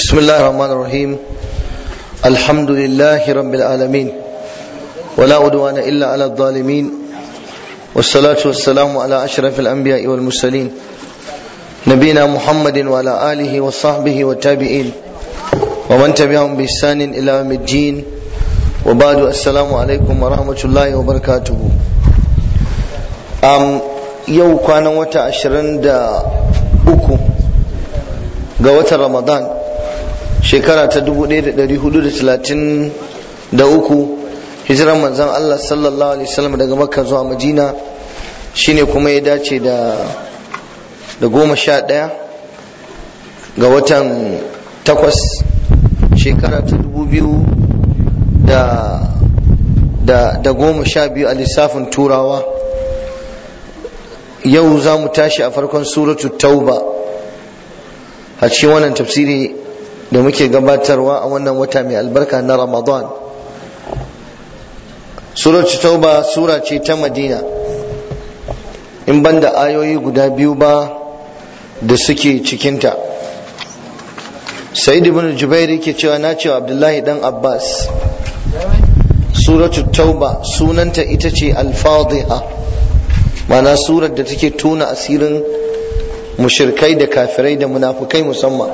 بسم الله الرحمن الرحيم الحمد لله رب العالمين ولا عدوان إلا على الظالمين والصلاة والسلام على أشرف الأنبياء والمرسلين نبينا محمد وعلى آله وصحبه والتابعين ومن تبعهم بإحسان إلى يوم الدين وبعد السلام عليكم ورحمة الله وبركاته أم يو كان وتا عشرين دا أكو ga watan ramadan shekara ta 1433 hijiran manzon Allah sallallahu alaihi wasallam daga makka zuwa madina shine kuma ya dace da da goma sha ɗaya ga watan takwas shekara ta dubu biyu da da da goma sha biyu a lissafin turawa yau za mu tashi a farkon suratu tauba a cikin wannan tafsiri da muke gabatarwa a wannan wata mai albarka na ramadan suratu tauba sura ce ta madina in banda ayoyi guda biyu ba da suke cikinta sa'id ibn jubair yake cewa na cewa abdullahi dan abbas suratu tauba sunanta ita ce al-fadhiha ma'ana surar da take tuna asirin mushirkai da kafirai da munafukai musamman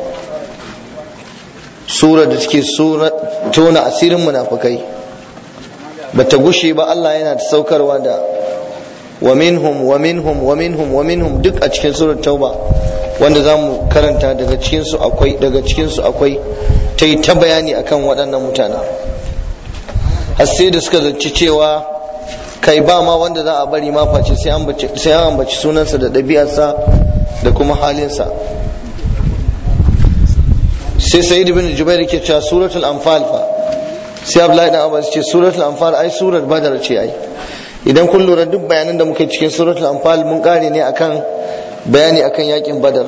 sura da take tona asirin munafukai bata gushe ba Allah yana ta saukarwa da wa minhum wa minhum wa minhum wa minhum duk a cikin surar tauba wanda za mu karanta daga cikin su akwai daga cikin su akwai ta yi ta bayani akan waɗannan mutanen har sai da suka zaci cewa kai ba ma wanda za a bari ma face sai an ambaci sunansa da ɗabi'arsa da kuma halinsa sai sa'id bin jubair ke cewa suratul anfal fa sai abdullahi dan abbas ce suratul anfal ai surar badar ce ai idan kun lura duk bayanan da muke cikin suratul anfal mun kare ne akan bayani akan yakin badar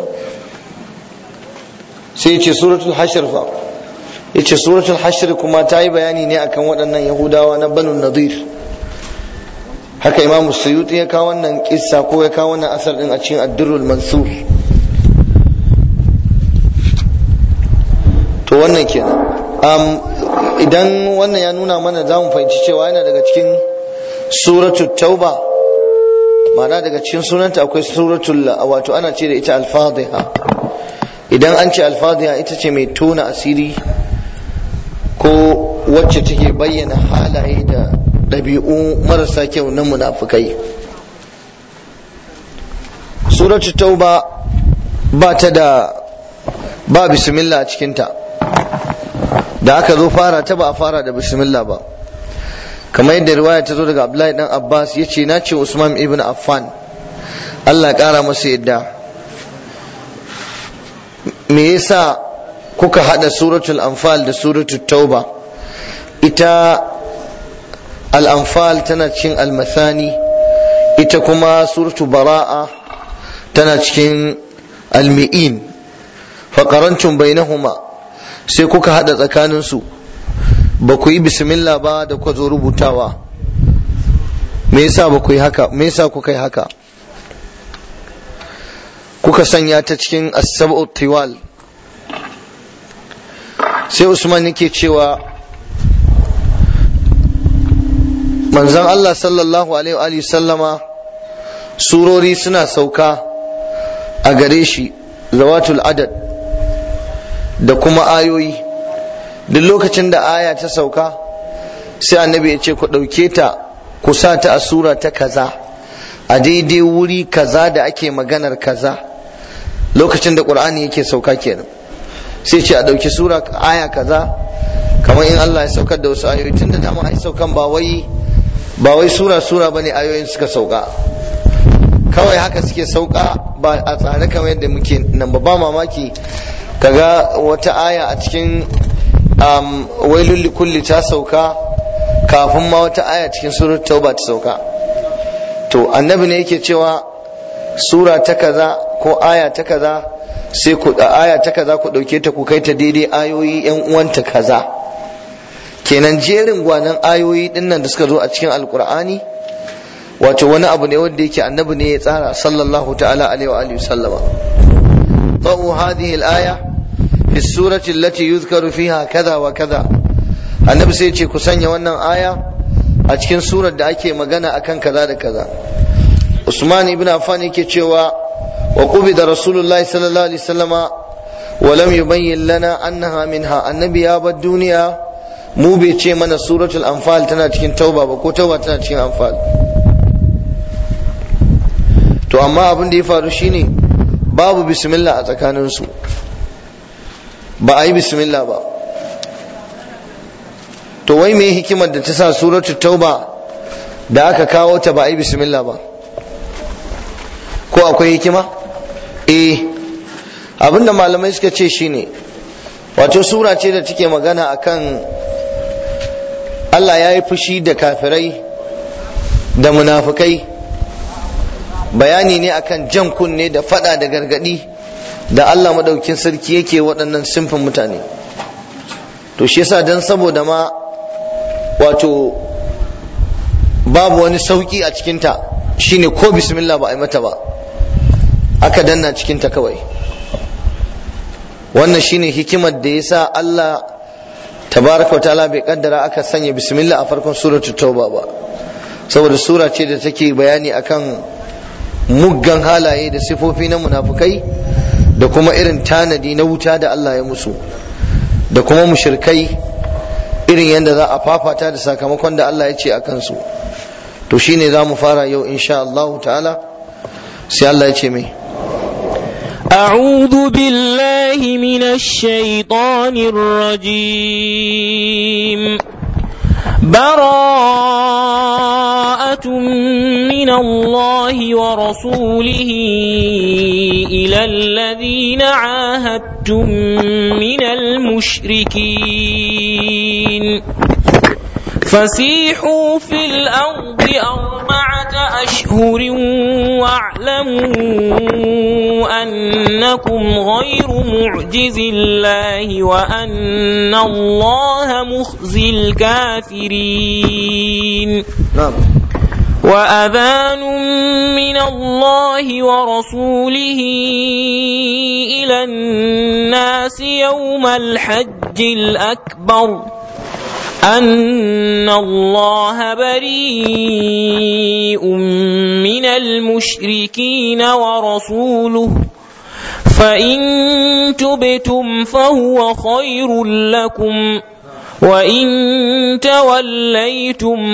sai ce suratul hashr fa yace suratul hashr kuma ta yi bayani ne akan waɗannan yahudawa na banu nadir haka imam suyuti ya kawo wannan kissa ko ya kawo wannan asar din a cikin addurrul mansur to wannan kenan um, idan wannan ya nuna mana za mu fahimci cewa yana daga cikin suratul tauba ma'ana daga cikin sunanta akwai suratul wato ana ce da ita alfadhiha idan an ce alfadhiha ita ce mai tona asiri ko wacce take bayyana halaye da ɗabi'u marasa kyau na munafukai suratul tauba ba ta da ba bismillah a cikinta da aka zo fara ta ba a fara da bismillah ba kamar yadda riwaya ta zo daga abdullahi dan abbas ya ce na ce usman ibn affan allah ƙara masa yadda me yasa kuka hada suratul anfal da suratul tauba ita al'amfal tana cikin almathani ita kuma suratu bara'a tana cikin almi'in faƙarancin bainahuma sai kuka haɗa tsakaninsu ba ku yi bismillah ba da ku zo rubutawa me yasa ba ku yi haka me yasa kuka yi haka kuka sanya ta cikin as-sab'u tiwal sai usman yake cewa manzon Allah sallallahu alaihi sallama surori suna sauka a gare shi zawatul adad da kuma ayoyi duk lokacin da aya ta sauka sai annabi ya ce ku ɗauke ta ku sa ta a sura ta kaza a daidai wuri kaza da ake maganar kaza lokacin da ƙur'ani yake sauka kenan sai ce a ɗauki sura aya kaza kamar in Allah ya saukar da wasu ayoyi tun da dama ai saukan ba wai ba wai sura sura bane ayoyin suka sauka kawai haka suke sauka ba a tsare kamar yadda muke nan ba mamaki kaga wata aya a cikin wailul likulli ta sauka kafin ma wata aya cikin surat tauba ta sauka to annabi ne yake cewa sura ta kaza ko aya ta kaza sai ku aya ta kaza ku dauke ta ku kai ta daidai ayoyi yan uwanta kaza kenan jerin gwanan ayoyi dinnan da suka zo a cikin alkur'ani wato wani abu ne wanda yake annabi ne ya tsara sallallahu ta'ala alaihi wa alihi sallama طو هذه الآية في fi surati allati yuzkaru fiha kaza wa kaza annabi sai ce ku sanya wannan aya a cikin surar da ake magana akan kaza da kaza usman ibn affan yake cewa wa qubida rasulullahi sallallahu alaihi wasallama wa lam yubayyin lana annaha minha annabi ya bar duniya mu bai ce mana suratul anfal tana cikin tauba ba ko tauba tana cikin anfal to amma abin da ya faru shine babu bismillah a tsakaninsu ba a yi bismillah ba to wai me hikimar da ta sa suratul tauba da aka kawo ta ba a yi bismillah ba ko akwai hikima eh abinda malamai suka ce shine wato sura ce da take magana akan Allah ya yi fushi da kafirai da munafukai bayani ne akan jan kunne da fada da gargadi da Allah madaukin sarki yake waɗannan simfin mutane to shi yasa dan saboda ma wato babu wani sauki a cikinta shine ko bismillah ba a yi mata ba aka danna cikinta kawai wannan shine hikimar da yasa Allah tabaraka wa ta'ala bai kaddara aka sanya bismillah a farkon suratul tauba ba saboda sura ce da take bayani akan muggan halaye da sifofi na munafukai da kuma irin tanadi na wuta da Allah ya musu da kuma mushirkai irin yadda za a fafata da sakamakon da Allah ya ce a kansu to shine za mu fara yau insha Allah ta'ala sai Allah ya ce mai أعوذ بالله من الشيطان الرجيم براءة من الله ورسوله إلى الذين عاهدتم من المشركين فسيحوا في الأرض أربعة أشهر واعلموا أنكم غير معجز الله وأن الله مخزي الكافرين na'am وأذان من الله ورسوله إلى الناس يوم الحج الأكبر أن الله بريء من المشركين ورسوله فإن تبتم فهو خير لكم وإن توليتم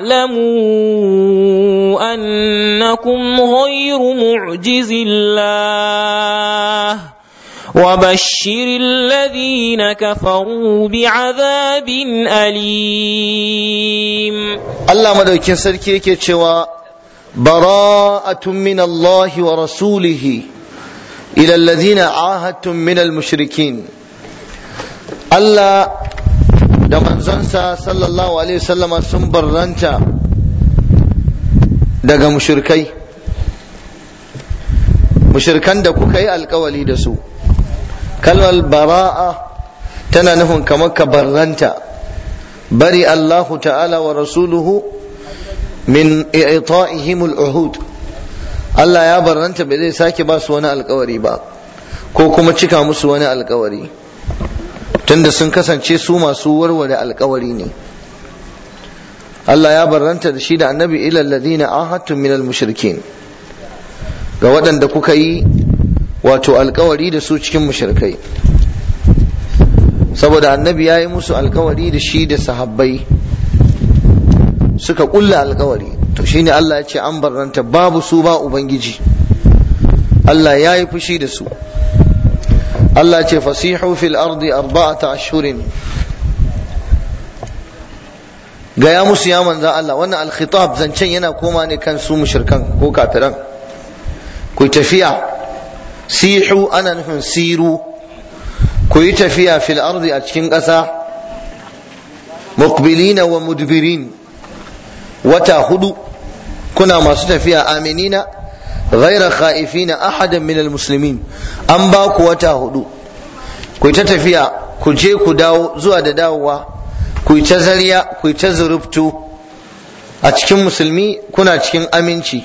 فاعلموا أنكم غير معجز الله وبشر الذين كفروا بعذاب أليم Allah madaukin sarki yake cewa bara'atun min Allah wa rasulihi ila alladhina ahadtum min al-mushrikin Allah da manzonsa sallallahu alaihi wasallama sun barranta daga mushrikai mushrikan da kuka yi alkawali da su kalmar bara'a tana nufin kamar ka barranta bari Allahu ta'ala wa rasuluhu min i'ta'ihim al-uhud Allah ya barranta bai zai sake ba su wani alkawari ba ko kuma cika musu wani alkawari tunda sun kasance su masu warware alkawari ne Allah ya barranta da shi da annabi ila alladhina ahadtum min al-mushrikin ga waɗanda kuka yi wato alkawari da su cikin mushrikai saboda annabi ya yi musu alkawari da shi da sahabbai suka kulla alkawari to shine Allah ya ce an barranta babu su ba ubangiji Allah ya yi fushi da su Allah ce fasihu fil ardi arba'ata ashhurin gaya musu ya manzan Allah wannan alkhitab zancen yana koma ne kan su mushrikan ko kafiran ku tafiya sihu ana nufin siru ku yi tafiya fil ardi a cikin ƙasa muqbilina wa mudbirin wata hudu kuna masu tafiya aminina ghaira khaifina ahadan min almuslimin an ba ku wata hudu ku ta tafiya ku je ku dawo zuwa da dawowa ku yi ta zariya ku yi ta zurubtu a cikin musulmi kuna cikin aminci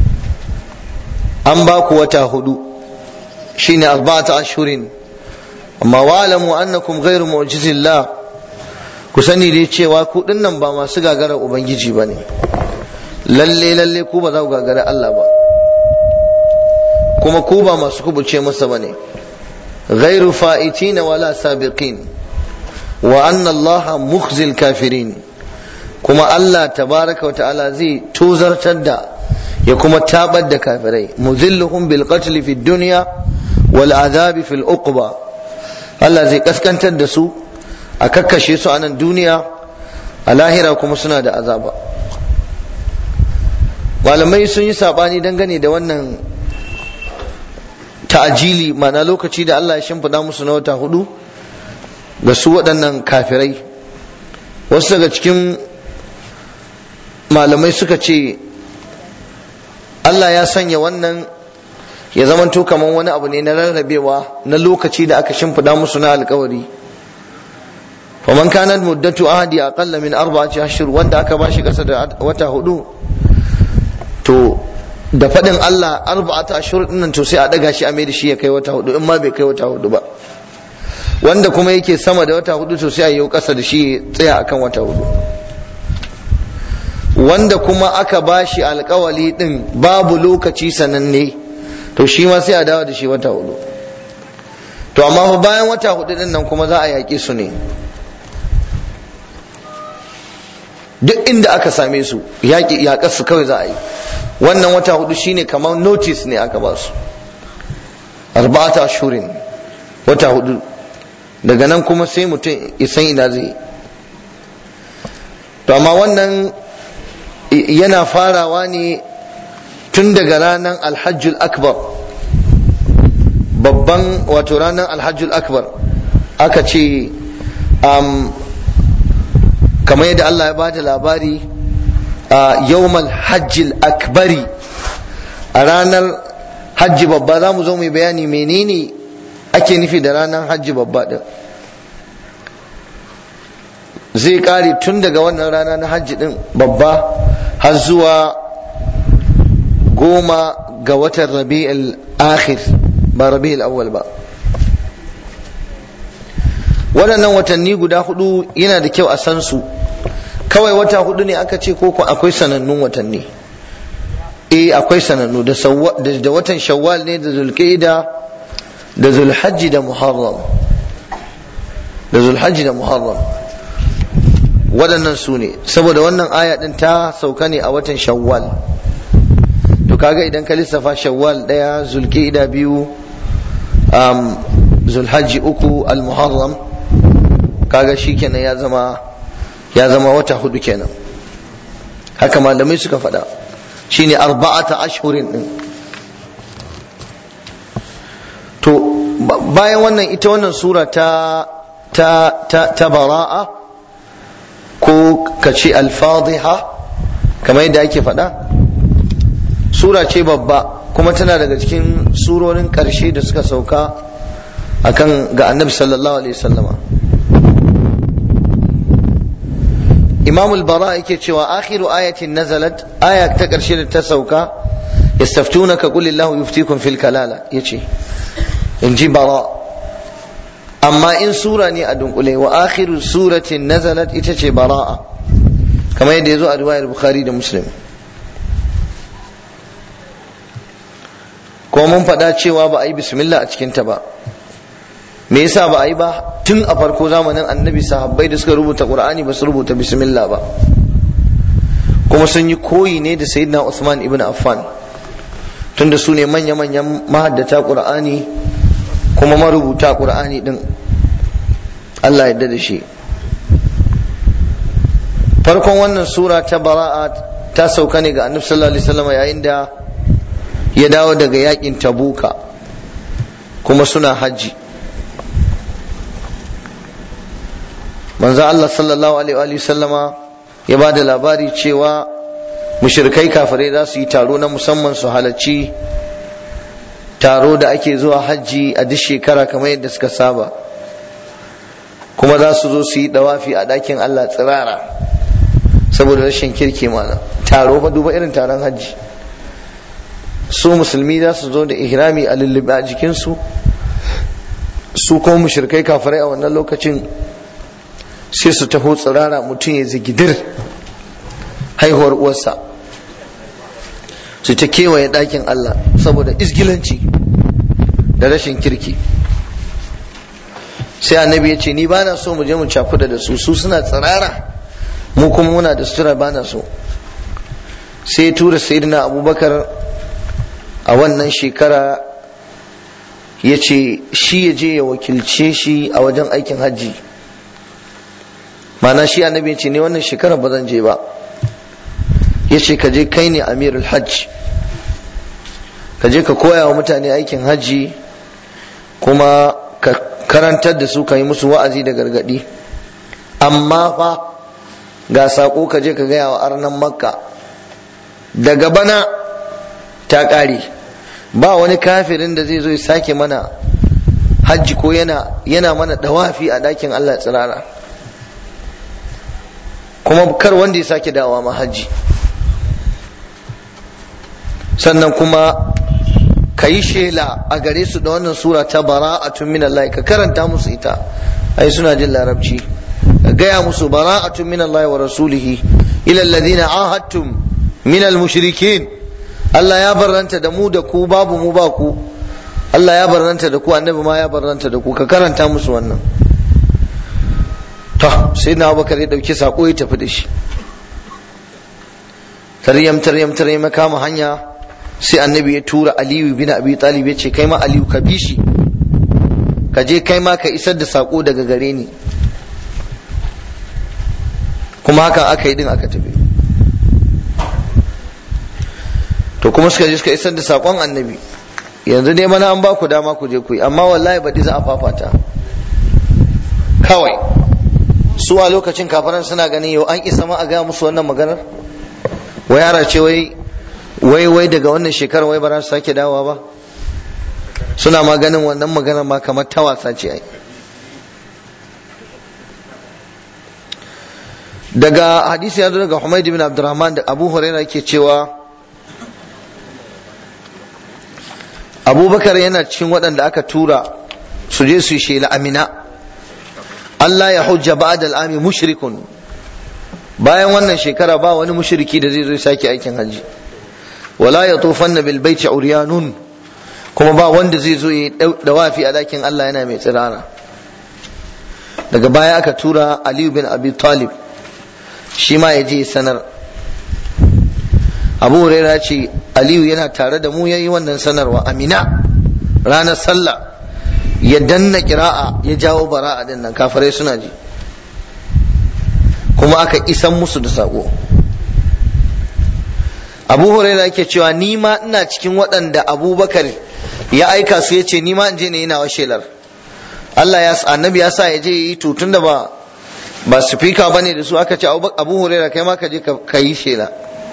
an ba ku wata hudu shine arba'ata ashurin amma wa'lamu annakum ghairu mu'jizillah ku sani dai cewa ku dinnan ba masu gagara ubangiji bane lalle lalle ku ba za ku gagara Allah ba kuma ku ba masu kubuce masa bane ghairu fa'itina wala sabiqin wa anna Allah mukhzil kafirin kuma Allah tabaraka wa ta'ala zai tuzartar da ya kuma tabar da kafirai muzilluhum bil qatl fi dunya wal azabi fil uqba Allah zai kaskantar da su a kakkashe su a nan duniya a lahira kuma suna da azaba malamai sun yi sabani dangane da wannan ta'ajili mana lokaci da Allah ya shimfiɗa musu na wata hudu ga su waɗannan kafirai wasu daga cikin malamai suka ce Allah ya sanya wannan ya zamanto kamar wani abu ne na rarrabewa na lokaci da aka shimfiɗa musu na alkawari faman kanat muddatu ahadi aqalla min arba'ati ashhur wanda aka bashi kasa da wata hudu to da faɗin Allah arba'ata ashhur dinnan to sai a daga shi a mai da shi ya kai wata hudu in ma bai kai wata hudu ba wanda kuma yake sama da wata hudu to sai a yi kasa da shi tsaya akan wata hudu wanda kuma aka bashi alkawali din babu lokaci sananne to shi ma sai a dawo da shi wata hudu to amma fa bayan wata hudu din nan kuma za a yaƙi su ne duk inda aka same su yaƙi yaƙar su kawai za a yi wannan wata hudu shine kamar notice ne aka ba su arba'ata shurin wata hudu daga nan kuma sai mutum isan ina zai to amma wannan yana farawa ne tun daga ranar alhajjul akbar babban wato ranar alhajjul akbar aka ce kamar yadda Allah ya bada labari a yawmal hajjil akbari a ranar hajji babba za mu zo mu bayani menene ake nufi da ranar hajji babba din zai kare tun daga wannan rana na hajji din babba har zuwa goma ga watan rabi'ul akhir ba rabi'ul awwal ba waɗannan watanni guda hudu yana da kyau a san su kawai wata hudu ne aka ce ko akwai sanannun watanni eh akwai sanannu da da watan shawwal ne da zulqa'ida da zulhajji da muharram da zulhajji da muharram waɗannan su ne saboda wannan aya ɗin ta sauka ne a watan shawwal to kaga idan ka lissafa shawwal ɗaya zulqa'ida biyu um, zulhajji uku al-muharram kaga shikenan ya zama ya zama wata hudu kenan haka malamai suka faɗa shine arba'ata ashhurin din to bayan wannan ita wannan sura ta ta ta, ta bara'a ko kace al-fadhiha kamar yadda ake faɗa sura ce babba kuma tana daga cikin surorin ƙarshe da suka sauka akan ga annabi sallallahu alaihi wasallama imam al-bara yake cewa akhiru ayatin nazalat aya ta karshe da ta sauka yastaftunaka qul illahu yuftikum fil kalala yace in ji bara amma in sura ne a dunkule wa akhiru suratin nazalat ita ce bara'a kamar yadda yazo a riwayar bukhari da muslim ko mun faɗa cewa ba a yi bismillah a cikinta ba me yasa ba a yi ba tun a farko zamanin annabi sahabbai da suka rubuta qur'ani ba su rubuta bismillah ba kuma sun yi koyi ne da sayyidina usman ibn affan tunda su ne manya-manyan mahaddata qur'ani kuma marubuta qur'ani din Allah yadda da shi farkon wannan sura ta bara'a ta sauka ne ga annabi sallallahu alaihi wasallam yayin da ya dawo daga yakin tabuka kuma suna hajji manzo Allah sallallahu alaihi sallama ya ba da labari cewa mushrikai kafirai za su yi taro na musamman su halarci taro da ake zuwa hajji a duk shekara kamar yadda suka saba kuma za su zo su yi dawafi a ɗakin Allah tsirara saboda rashin kirki mana taro fa duba irin taron hajji su musulmi za su zo da ihrami a lullube a jikinsu su kuma mushrikai kafirai a wannan lokacin sai su taho tsirara mutum ya zigidir haihuwar uwarsa su ta kewaye ɗakin Allah saboda isgilanci da rashin kirki sai annabi ya ce ni ba na so mu je mu cakuda da su su suna tsirara mu kuma muna da sutura ba na so sai tura sayyidina abubakar a wannan shekara ya ce shi ya je ya wakilce shi a wajen aikin hajji mana shi annabi ya ce ne wannan shekara ba zan je ba ya ce ka je kai ne amirul hajj ka je ka koya wa mutane aikin hajji kuma ka karantar da su ka yi musu wa'azi da gargadi amma fa ga saƙo ka je ka gaya wa arnan makka daga bana ta ƙare ba wani kafirin da zai zo ya sake mana hajji ko yana yana mana dawafi a ɗakin Allah tsirara kuma kar wanda ya sake dawa ma hajji sannan kuma ka yi shela a gare su da wannan sura ta bara'atun min Allah ka karanta musu ita ai suna jin larabci ka gaya musu bara'atun min Allah wa rasulihi ila alladhina ahadtum min al-mushrikin Allah ya barranta da mu da ku babu mu ba ku Allah ya barranta da ku annabi ma ya barranta da ku ka karanta musu wannan to sai na Abubakar ya dauki sako ya tafi da shi taryam taryam taryam kama hanya sai annabi ya tura Aliyu bin Abi Talib ya ce kai ma Aliyu ka bi shi ka je kai ma ka isar da sako daga gare ni kuma haka aka yi din aka tafi to kuma suka je suka isar da sakon annabi yanzu dai mana an ba ku dama ku je ku yi amma wallahi baɗi za a fafata kawai su a lokacin kafaran suna ganin yau an isa ma a gaya musu wannan maganar wai yara ce wai wai wai daga wannan shekarar wai ba za su sake dawowa ba suna ma ganin wannan maganar ma kamar ta wasa ce ai daga hadisi ya zo daga Humayd bin Abdurrahman da Abu Hurairah yake cewa abubakar yana cikin waɗanda aka tura su je su yi shela amina Allah ya hujja ba'da al'ami mushrikun bayan wannan shekara ba wani mushriki da zai zo sake aikin haji wala ya tufanna bil baiti uryanun kuma ba wanda zai zo ya dawafi a dakin Allah yana mai tsirara daga baya aka tura Aliyu bin Abi Talib shi ma ya je sanar abu huraira ce aliyu yana tare da mu ya yi wannan sanarwa amina ranar sallah ya danna kira'a ya jawo bara'a din nan kafirai suna ji kuma aka isan musu da sako abu huraira yake cewa ni ma ina cikin waɗanda abubakar ya aika su ya ce ni ma in je ne yana wa shelar Allah ya annabi ya sa ya je yi tutun da ba ba speaker bane da su aka ce abu huraira kai ma ka je ka yi shela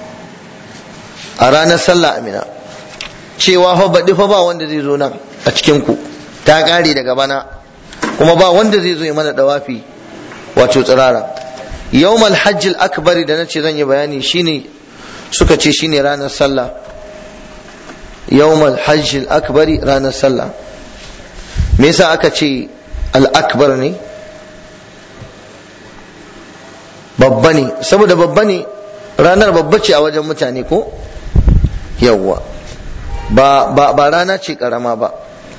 a ranar sallah amina cewa fa baɗi fa ba wanda zai zo nan a cikin ku ta ƙare daga bana kuma ba wanda zai zo ya mana dawafi wato tsirara yawmal hajjil akbari da nace zan yi bayani shine suka ce shine ranar sallah yawmal hajjil akbari ranar sallah me yasa aka ce al akbar ne babba ne saboda babba ne ranar babba ce a wajen mutane ko yawwa ba ba ba rana ce karama ba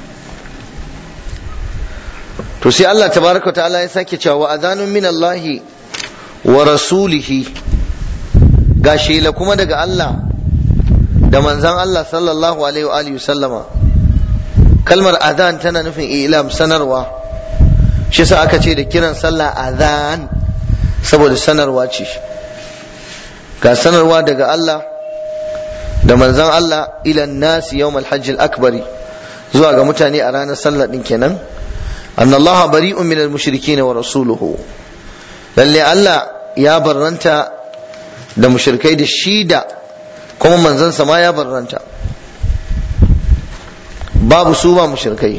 to sai Allah tabaraka ta'ala ya sake cewa wa adhanun min Allah wa rasulihi ga shela kuma daga Allah da manzan Allah sallallahu alaihi wa alihi sallama kalmar adhan tana nufin ilam sanarwa shi sa aka ce da kiran sallah adhan saboda sanarwa ce ga sanarwa daga Allah da manzan Allah ilan nasi yawm al-hajj al-akbari zuwa ga mutane a ranar sallah din kenan anna Allah bari'un min al-mushrikeen wa rasuluhu lalle Allah ya barranta da mushrikai da shida kuma manzansa ma ya barranta babu su ba mushrikai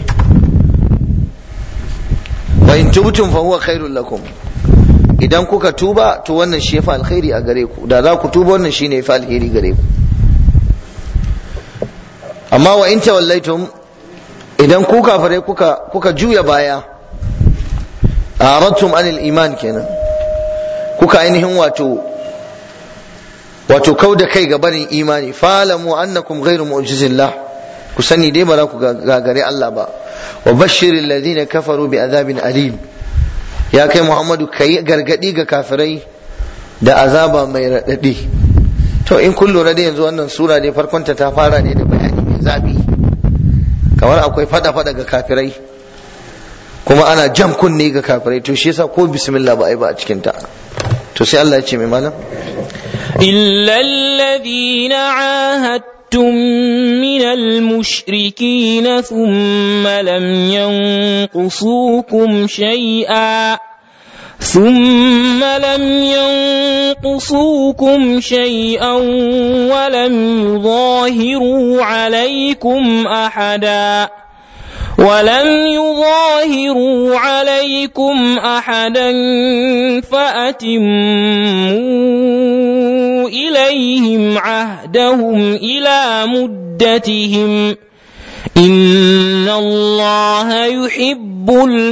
wa in tubtum fa huwa khairul lakum idan kuka tuba to wannan shi yafi alkhairi a gare ku da za ku tuba wannan shine yafi alheri gare ku amma wa in tawallaitum idan ku kafirai kuka kuka juya baya aratum anil iman kenan kuka ainihin wato wato kau da kai ga barin imani falamu annakum ghairu mu'jizillah ku sani dai ba za ku gagare Allah ba wa bashiril ladina kafaru bi azabin alim ya kai Muhammadu kai gargadi ga kafirai da azaba mai radadi to in kun lura da yanzu wannan sura dai farkonta ta fara ne da bayani mai zabi kamar akwai fada fada ga kafirai kuma ana jan kunne ga kafirai to shi yasa ko bismillah ba ai ba a cikin ta to sai Allah ya ce mai malam إلا الذين عاهدتم من المشركين ثم لم ينقصوكم شيئا ثم لم ينقصوكم شيئا ولم يظاهروا عليكم أحدا ولم يظاهروا عليكم أحدا فأتموا إليهم عهدهم إلى مدتهم إن الله يحب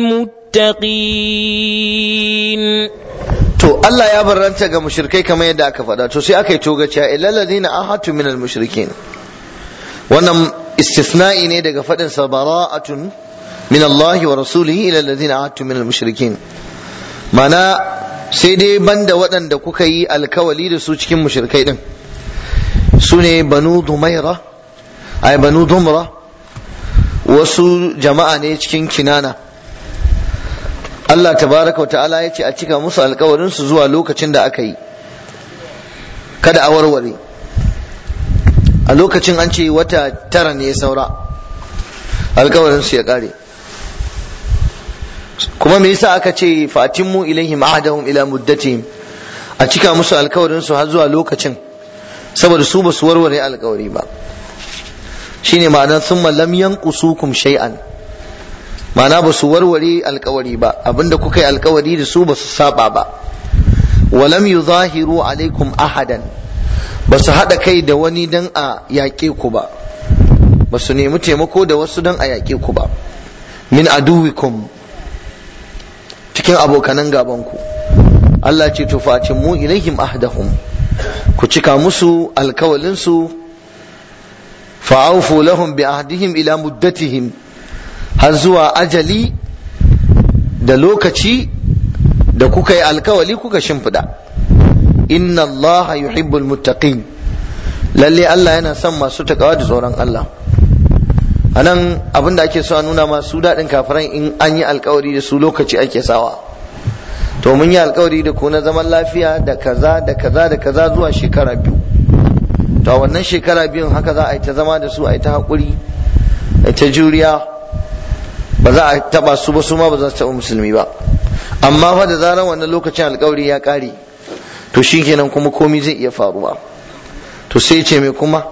المتقين to Allah ya barranta ga mushrikai kamar yadda aka faɗa to sai aka yi togaciya illal ladina ahatu minal mushrikin wannan istisna'i ne daga faɗin sa bara'atun min Allah wa rasulihi ila alladhina ahadtu min al-mushrikin mana sai dai banda waɗanda kuka yi alkawali da su cikin mushrikai din su ne banu dumaira ay banu dumra wasu jama'a ne cikin kinana Allah tabaraka wa ta'ala ya ce a cika musu alkawarin su zuwa lokacin da aka yi kada a warware a lokacin an ce wata tara ne ya saura alkawarin su ya kare kuma me yasa aka ce fatimmu ilaihim ahdahum ila muddatihim a cika musu alkawarin su har zuwa lokacin saboda su ba su warware alkawari ba shine ma'anar thumma lam yanqusukum shay'an ma'ana ba su warware alkawari ba abinda kuka yi alkawari da su ba su saba ba walam yuzahiru alaikum ahadan ba su haɗa kai da wani don a yaƙe ku ba ba su nemi taimako da wasu don a yaƙe ku ba min aduwikum cikin abokanan gabanku Allah ce to facin mu ilaihim ahdahum ku cika musu alkawalinsu fa'aufu lahum bi ahdihim ila muddatihim har zuwa ajali da lokaci da kuka yi alkawali kuka shimfiɗa inna Allah yuhibbul muttaqin lalle Allah yana son masu takawa da tsoron Allah anan abin da ake so a nuna masu daɗin kafiran in an yi alkawari da su lokaci ake sawa to mun yi alkawari da ku na zaman lafiya da kaza da kaza da kaza zuwa shekara biyu to a wannan shekara biyun haka za a yi ta zama da su a yi ta haƙuri a ta juriya ba za a taɓa su ba su ma ba za su taɓa musulmi ba amma fa da zarar wannan lokacin alkawari ya ƙare to shi kenan kuma komi zai iya faruwa to sai ce mai kuma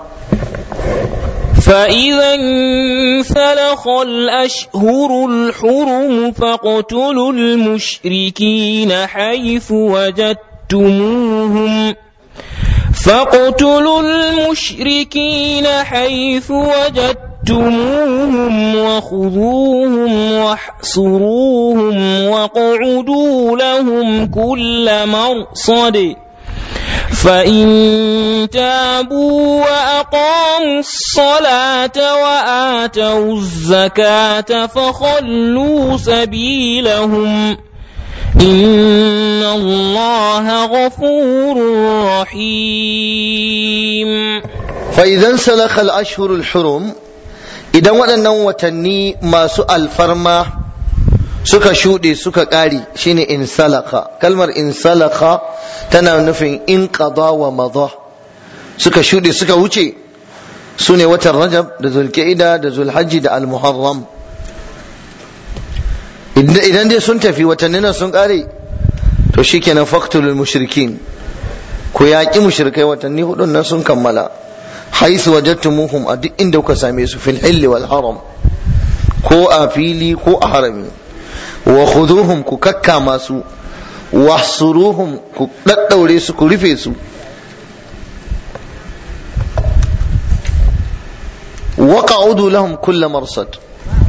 فإذا انسلخ الأشهر الحرم فاقتلوا المشركين حيث وجدتموهم فاقتلوا المشركين حيث وجدتموهم وخذوهم واحصروهم واقعدوا لهم كل مرصد فإن تابوا وأقاموا الصلاة وآتوا الزكاة فخلوا سبيلهم إن الله غفور رحيم فإذا انسلخ الأشهر الحرم إذا waɗannan watanni masu alfarma suka shuɗe suka ƙari shine insalaka kalmar insalaka tana nufin in qada wa madha suka shuɗe suka wuce su ne watan rajab da zulqa'ida da zulhajji da almuharram idan dai sun tafi watannin nan sun ƙare to shikenan faqtulul mushrikin ku yaƙi mushrikai watanni hudun nan sun kammala haisu wajadtumuhum a duk inda kuka same su fil hilli wal haram ko a fili ko a harami wa khuduhum ku kakkama su wahsuruhum ku daddaure su ku rufe su waqa'udu lahum kull marsad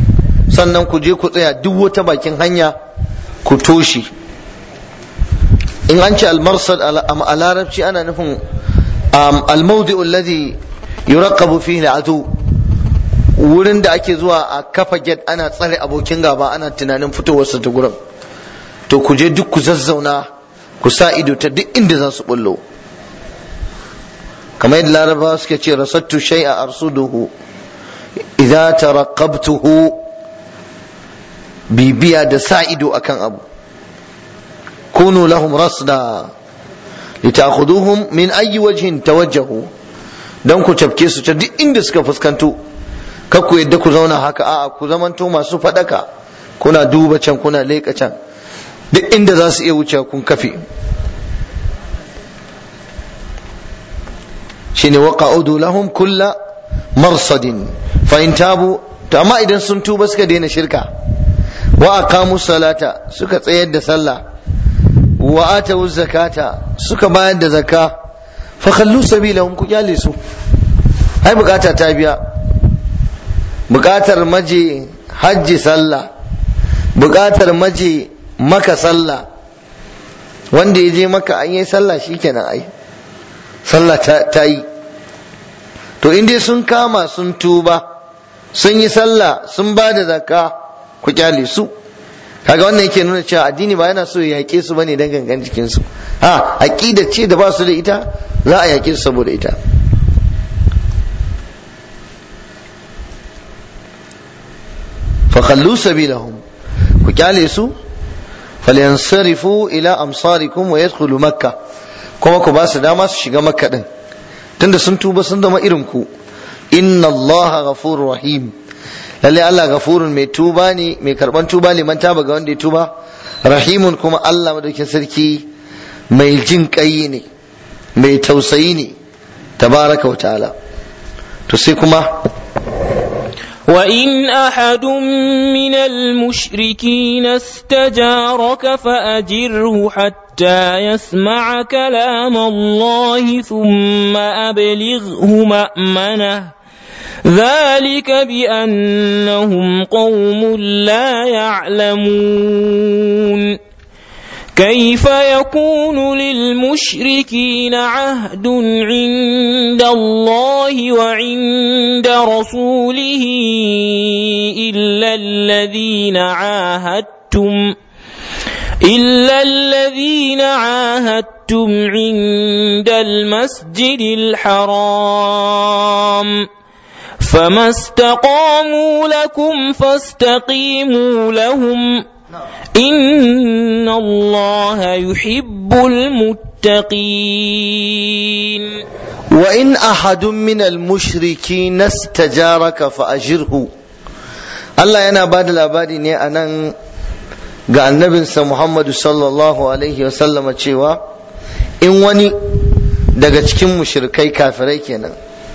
sannan ku je ku tsaya duk wata bakin hanya ku toshe in an ce almarsad a larabci ana nufin almaudi alladhi yuraqabu fihi al'adu wurin da ake zuwa a kafa get ana tsare abokin gaba ana tunanin fitowarsa ta gurin to ku je duk ku zazzauna ku sa ido ta duk inda za su bullo kamar yadda larabawa suke ce rasattu shay'a arsuduhu idza taraqabtuhu bibiya da sa ido akan abu kunu lahum rasda litakhuduhum min ayyi wajhin tawajjahu dan ku cafke su ta duk inda suka fuskanto kar ku yadda ku zauna haka a'a ku zamanto masu fadaka kuna duba can kuna leƙa can duk inda za su iya wuce kun kafe shine waqa'udu lahum kulla marsadin fa in tabu to amma idan sun tuba suka daina shirka wa aqamu salata suka tsayar da sallah wa atawu zakata suka bayar da zakka fa khallu sabilahum ku kyale su ai bukata ta biya bukatar maje hajji sallah bukatar maje maka sallah wanda ya je maka an yi sallah shikenan ai sallah ta yi to in dai sun kama sun tuba sun yi sallah sun ba da zakka ku kyale su kaga wannan yake nuna cewa addini ba yana so ya yaƙe su bane dan gangan jikin su ha aqida ce da ba su da ita za a yaƙe su saboda ita fa khallu sabilahum ku kyale su falyansarifu ila amsarikum wa yadkhulu makkah kuma ku ba su dama su shiga makka din tunda sun tuba sun zama irin ku inna allaha ghafurur rahim lalle Allah gafurun mai tuba ne mai karban tuba liman taba ga wanda ya tuba rahimun kuma Allah madaukin sarki mai jin kai ne mai tausayi ne tabaraka wa ta'ala to sai kuma وإن أحد من المشركين استجارك فأجره حتى يسمع كلام الله ثم أبلغه مأمنه ذلك بأنهم قوم لا يعلمون كيف يكون للمشركين عهد عند الله وعند رسوله إلا الذين عاهدتم إلا الذين عاهدتم عند المسجد الحرام فما استقاموا لكم فاستقيموا لهم إن الله يحب المتقين وإن أحد من المشركين استجارك فأجره Allah yana ba da labari ne a nan ga annabinsa Muhammadu sallallahu Alaihi wasallama cewa in wani daga cikin mushrikai kafirai kenan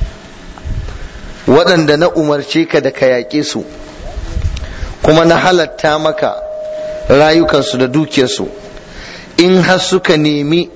waɗanda na umarce ka da ka yaƙe su kuma na halatta maka rayukansu da dukiyarsu in har suka nemi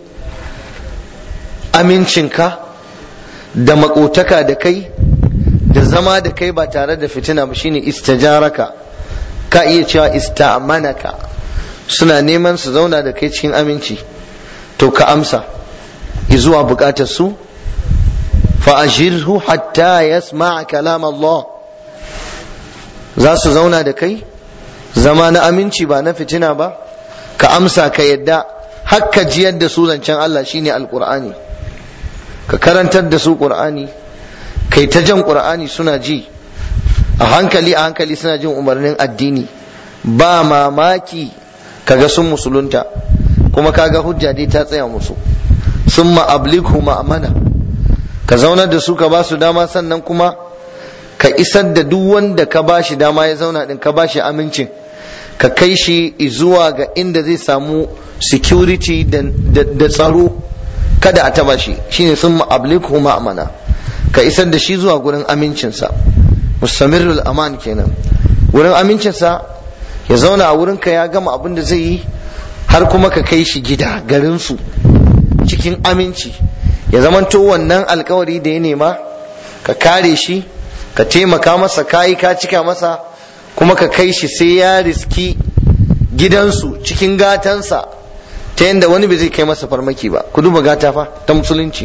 amincinka da makotaka da kai da zama da kai ba tare da fitina ba shine istajaraka ka iya cewa ista'manaka suna neman su zauna da kai cikin aminci to ka amsa izuwa bukatar su fa ajirhu hatta yasma'a kalam Allah za su zauna da kai zama na aminci ba na fitina ba ka amsa ka yadda hakka jiyar da su zancen Allah shine alqur'ani ka karantar da su qur'ani kai ta jan qur'ani suna ji a hankali a hankali suna jin umarnin addini ba mamaki kaga sun musulunta kuma kaga hujja dai ta tsaya musu summa ablighu ma'amana ka zaunar da su ka ba su dama sannan kuma ka isar da duk wanda ka ba shi dama ya zauna din ka ba shi amincin ka kai shi zuwa ga inda zai samu security da tsaro kada a taba shi shine sun ma'ablikhu ma'amana ka isar da shi zuwa gurin amincinsa mustamirul aman kenan wurin amincinsa ya zauna a wurinka ya gama abin da zai yi har kuma ka kai shi gida garinsu cikin aminci ya zamanto wannan alkawari da ya nema ka kare shi ka taimaka masa kayi ka cika masa kuma ka kai shi sai ya riski gidansu cikin gatansa ta yadda wani bai zai kai masa farmaki ba ku duba gata fa ta musulunci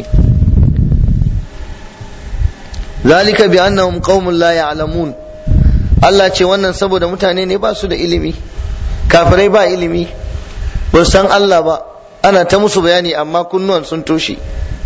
zalika bi annahum qaumun la ya'lamun Allah ce wannan saboda mutane ne ba su da ilimi kafirai ba ilimi ba san Allah ba ana ta musu bayani amma kunnuwan sun toshe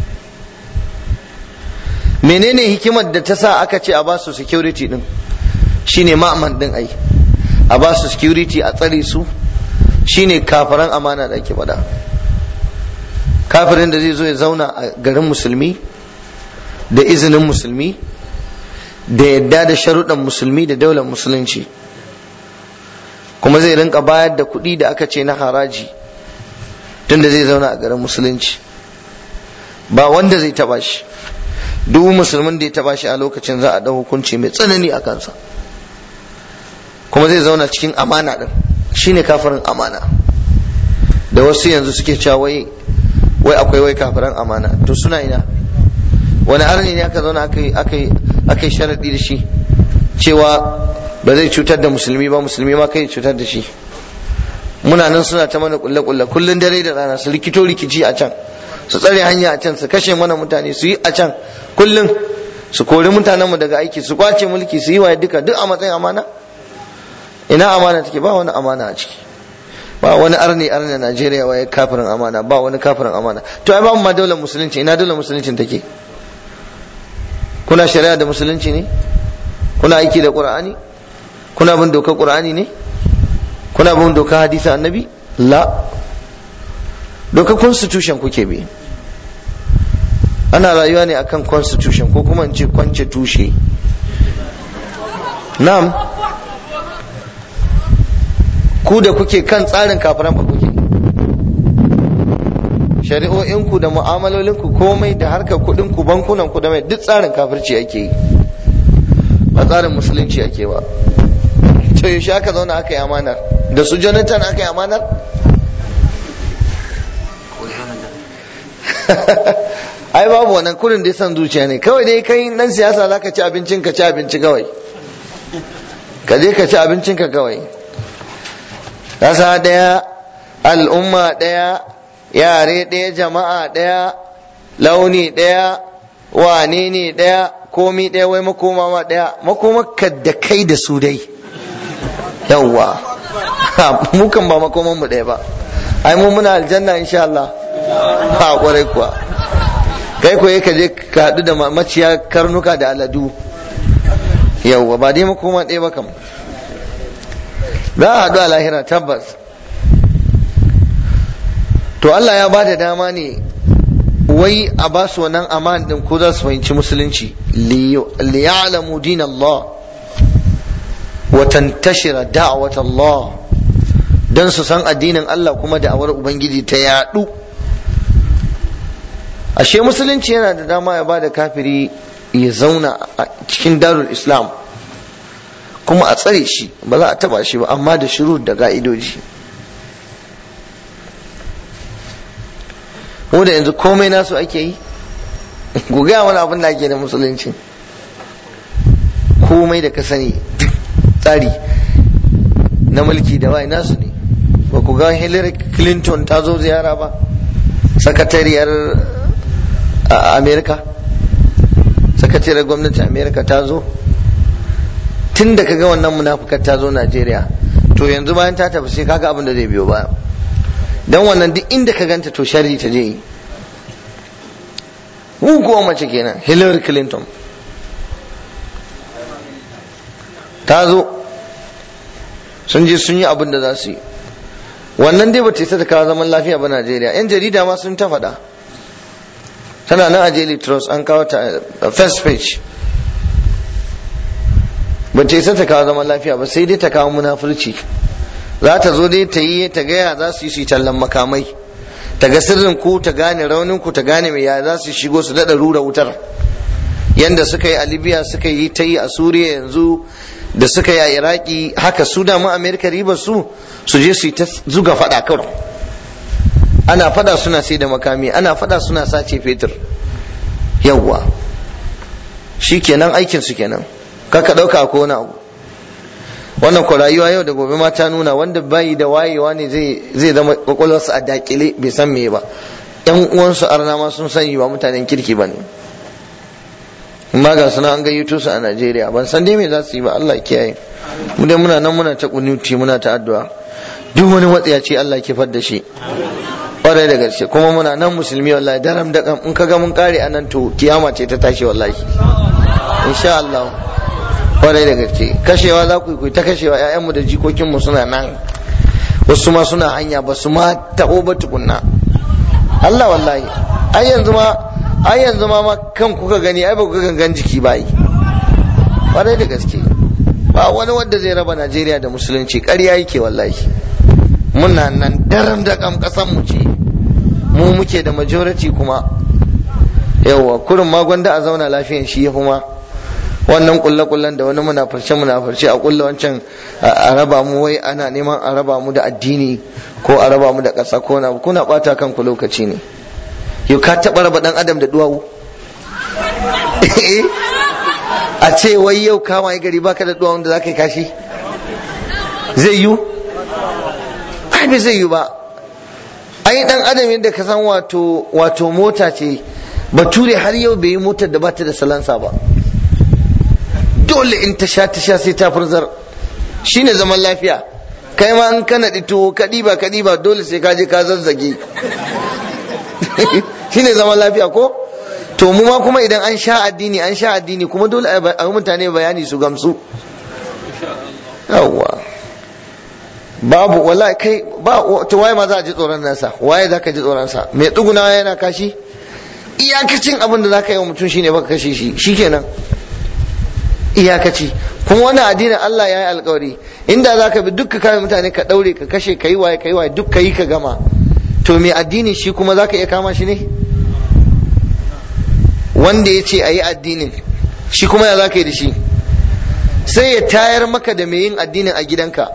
menene hikimar da ta sa aka ce a ba su security din shine ma'aman din ai a ba su security a tsare su shine kafiran amana da ake faɗa kafirin da zai zo ya zauna a garin musulmi da izinin musulmi da yadda da sharuɗan musulmi da daular musulunci kuma zai rinka bayar da kuɗi da aka ce na haraji tunda zai zauna a garin musulunci ba wanda zai taba shi duk musulmin da ya taba shi a lokacin za a ɗau hukunci mai tsanani a kansa kuma zai zauna cikin amana ɗin shine kafirin amana da wasu yanzu suke cewa wai wai akwai wai kafiran amana to suna ina wani arni ne aka zauna aka yi sharaɗi da shi cewa ba zai cutar da musulmi ba musulmi ma kai cutar da shi muna nan suna ta mana kulle kulle kullun dare da rana su rikito rikici a can su tsare hanya a can su kashe mana mutane su yi a can kullun su kori mutanenmu daga aiki su kwace mulki su yi wa duka duk a matsayin amana ina amana take ba wani amana a ciki ba wani arni arni Najeriya waye kafirin amana ba wani kafirin amana to ai ba mu ma daular musulunci ina daular musulunci take kuna shari'a da musulunci ne kuna aiki da qur'ani kuna bin dokar qur'ani ne kuna bin dokar hadisin annabi la dokar constitution kuke bi ana rayuwa ne akan constitution ko kuma in ce kwance tushe na'am ku da kuke kan tsarin kafiran ba kuke shari'o'inku da mu'amalolinku komai da harkar kuɗinku bankunanku da mai duk tsarin kafirci ake yi ba tsarin musulunci ake ba to yaushe aka zauna aka yi amanar da su jonathan aka yi amanar ai babu wannan kurin da san zuciya ne kawai dai kai nan siyasa za ka ci abincin ka ci abinci kawai ka je ka ci abincin ka kawai ƙasa ɗaya al'umma ɗaya yare ɗaya jama'a ɗaya launi ɗaya wane ne ɗaya komi ɗaya wai makoma ma ɗaya makomarka da kai da su dai yawwa mu kan ba makoman mu ɗaya ba ai mu muna aljanna insha Allah ba kwarai kuwa kai ko ka je ka haɗu da maciya karnuka da aladu yawwa ba dai makoma ɗaya ba kam za a haɗu a lahira tabbas to Allah ya ba da dama ne wai a ba su wannan aman din ko za su fahimci musulunci liya'lamu din Allah wa tantashira da'wat Allah dan su san addinin Allah kuma da'awar ubangiji ta yadu ashe musulunci yana da dama ya ba da kafiri ya zauna a cikin darul islam kuma a tsare shi ba za a taba shi ba amma da shiru da ga'idoji mu da yanzu komai nasu ake yi ku gaya wani abin da ake da musulunci komai da ka sani tsari na mulki da wai nasu ne ba ku ga hillary clinton ta zo ziyara ba sakatariyar amerika sakatariyar gwamnatin amerika ta zo tun da kaga wannan munafukar ta zo najeriya to yanzu bayan ta tafi sai kaga abin da zai biyo baya dan wannan duk inda ka ganta to sharri ta je yi kuwa mace kenan Hillary Clinton ta zo sun je sun yi abin da za su yi wannan dai ba ta isa ta kawo zaman lafiya ba Najeriya yan jarida ma sun ta faɗa tana nan a Daily Trust an kawo ta first page ba ta isa ta kawo zaman lafiya ba sai dai ta kawo munafurci za ta zo dai ta yi ta gaya za su yi su tallan makamai ta ga sirrin ku ta gane raunin ku ta gane mai ya za su shigo su daɗa rura wutar yanda suka yi a libya suka yi ta yi a suriya yanzu da suka yi a iraki haka su damu amerika riba su su je su yi ta zuga faɗa kawai ana faɗa suna sai da makami ana faɗa suna sace fetur yawwa shi kenan aikin su kenan kaka ɗauka ko wani abu wannan ko rayuwa yau da gobe ma ta nuna wanda bai da wayewa ne zai zama kwakwalwarsa a dakile bai san me ba yan uwansu arna ma sun sani ba mutanen kirki ba ne amma ga suna an gayyato su a Najeriya ban san dai me za su yi ba Allah kiyaye mu dai muna nan muna ta kunuti muna ta addu'a duk wani matsiyaci Allah ke da shi kwarai da gaske kuma muna nan musulmi wallahi daram da in kaga mun kare anan to kiyama ce ta tashi wallahi insha Allah kwarai da gaske kashewa za ku yi ta kashewa ƴaƴanmu da jikokinmu suna nan wasu ma suna hanya ba su ma taɓo ba tukunna Allah wallahi ai yanzu ma ai yanzu ma ma kan kuka gani ai ba ku gangan jiki ba yi kwarai da gaske ba wani wanda zai raba Najeriya da musulunci ƙarya yake wallahi muna nan daram da kam kasan mu ce mu muke da majority kuma yawa kurin ma gwanda a zauna lafiyan shi ya kuma wannan kulle kullen da wani munafurce munafurce a kulle wancan a raba mu wai ana neman a raba mu da addini ko a raba mu da ƙasa ko na kuna bata kanku lokaci ne yau ka taɓa raba ɗan adam da duwawu a ce wai yau kama gari baka da duwawun da za ka yi kashi zai yiwu ai bai zai yi ba ai dan adam yadda ka san wato wato mota ce bature har yau bai yi motar da bata da salansa ba dole in ta sha ta sha sai ta furzar shine zaman lafiya kai ma in kana dito ka diba ka diba dole sai ka je ka zazzage shine zaman lafiya ko to mu ma kuma idan an sha addini an sha addini kuma dole a yi mutane bayani su gamsu yawwa babu wallahi kai ba to waye ma za a ji tsoron nasa waye za ka ji tsoron sa mai tsuguna yana kashi iyakacin abin da za ka yi wa mutum shine baka kashe shi shikenan iyakaci kuma wannan addinin Allah ya yi alkawari inda za ka bi duk kame mutane ka daure ka kashe ka yi waye ka yi waye duk ka yi ka gama to mai addini shi kuma za ka iya kama shi ne wanda ya ce a yi addinin shi kuma ya za ka yi da shi sai ya tayar maka da mai yin addinin a gidanka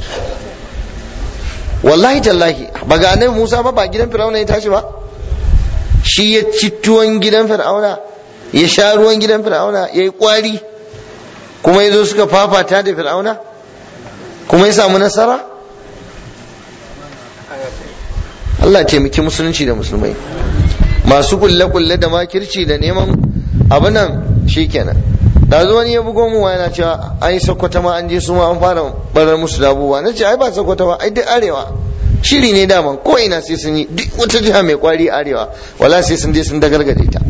wallahi tallahi ba ga annabi Musa ba ba gidan Fir'auna ya tashi ba shi ya ci tuwon gidan Fir'auna ya sha ruwan gidan Fir'auna ya yi kwari kuma ya zo suka fafata da Fir'auna kuma ya samu nasara Allah taimaki musulunci da musulmai masu kulle-kulle da makirci da neman abu nan shikenan da zo wani ya bugo mu yana cewa ai sakwata ma an je su ma an fara barar musu da abubuwa na ce ai ba sakwata ba ai duk arewa shiri ne daman ko ina sai sun yi duk wata jiha mai kwari arewa wala sai sun je sun dagargaje ta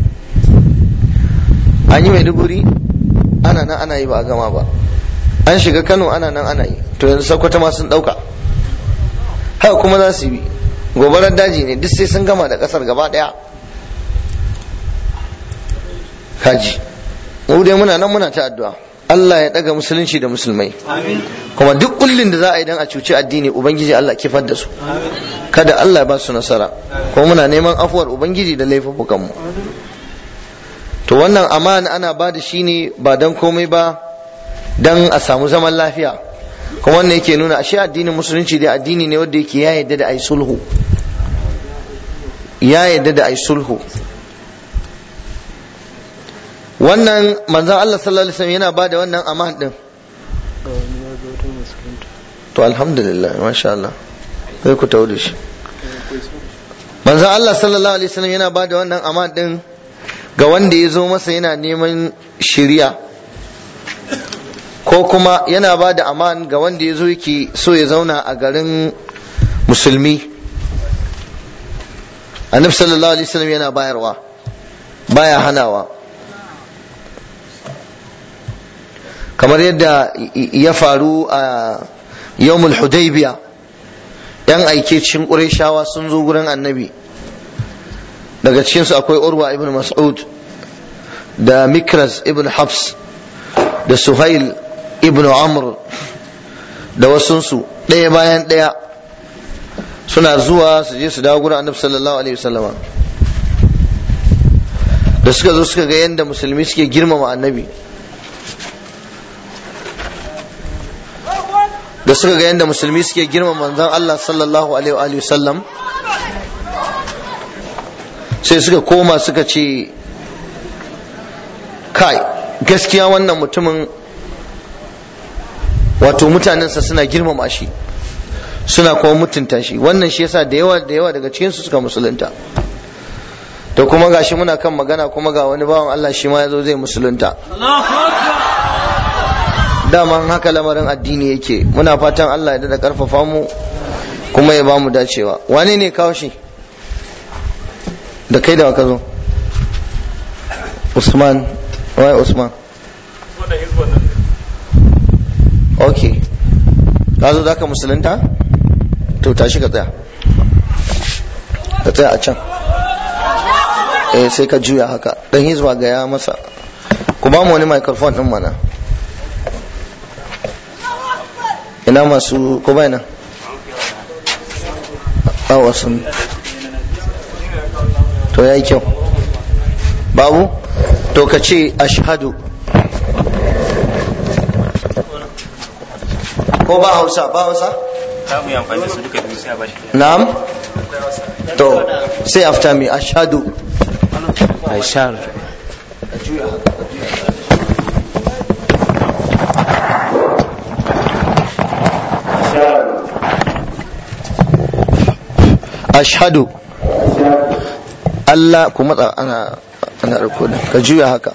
an yi maiduguri ana nan ana yi ba a gama ba an shiga kano ana nan ana yi to yanzu sakwata ma sun dauka haka kuma za su yi gobarar daji ne duk sai sun gama da kasar gaba daya kaji mu dai muna nan muna ta addu'a Allah ya daga musulunci da musulmai kuma duk kullin da za a yi dan a cuci addini ubangiji Allah kifar da su kada Allah ya ba su nasara kuma muna neman afuwar ubangiji da laifukan mu to wannan amana ana ba da shi ne ba dan komai ba dan a samu zaman lafiya kuma wannan yake nuna ashe addinin musulunci dai addini ne wanda yake ya yadda da ai sulhu ya yadda da ai sulhu wannan manzan Allah sallallahu alaihi wasallam yana bada wannan aman din to alhamdulillah masha Allah sai ku tawo da shi manzan Allah sallallahu alaihi wasallam yana bada wannan aman din ga wanda ya zo masa yana neman shiriya ko kuma yana ba da aman ga wanda ya zo yake so ya zauna a garin musulmi annabi sallallahu alaihi wasallam yana bayarwa baya hanawa kamar yadda ya faru a yawmul hudaybiya yan aike cikin ƙurayshawa sun zo gurin annabi daga cikinsu akwai urwa ibn mas'ud da mikras ibn habs da suhail ibn amr da wasunsu ɗaya bayan ɗaya suna zuwa su je su dawo gurin annabi sallallahu alaihi wasallama da suka zo suka ga yadda musulmi suke girmama annabi da suka ga yadda musulmi suke girmama manzon Allah sallallahu alaihi wasallam sai suka koma suka ce kai gaskiya wannan mutumin wato mutanensa suna girmama shi suna kuma mutunta shi wannan shi yasa da yawa da yawa daga cikin su suka musulunta to kuma gashi muna kan magana kuma ga wani bawan Allah shi ma yazo zai musulunta daman haka lamarin addini yake muna fatan Allah ya da karfafa mu kuma ya bamu dacewa wane ne kawo shi da kai da ka zo Usman wai Usman ok ka zo za ka musulunta to tashi ka tsaya ka tsaya a can eh sai ka juya haka dan hizba ga ya masa ku ba mu wani microphone din mana ina masu ko bai nan awa sun to yayi kyau babu to ka ce ashhadu ko ba hausa ba hausa za mu yi amfani da su duka biyu sai a bashi na'am to say after me ashhadu ashar ashhadu Allah ku matsa ana ana rikodin ka juya haka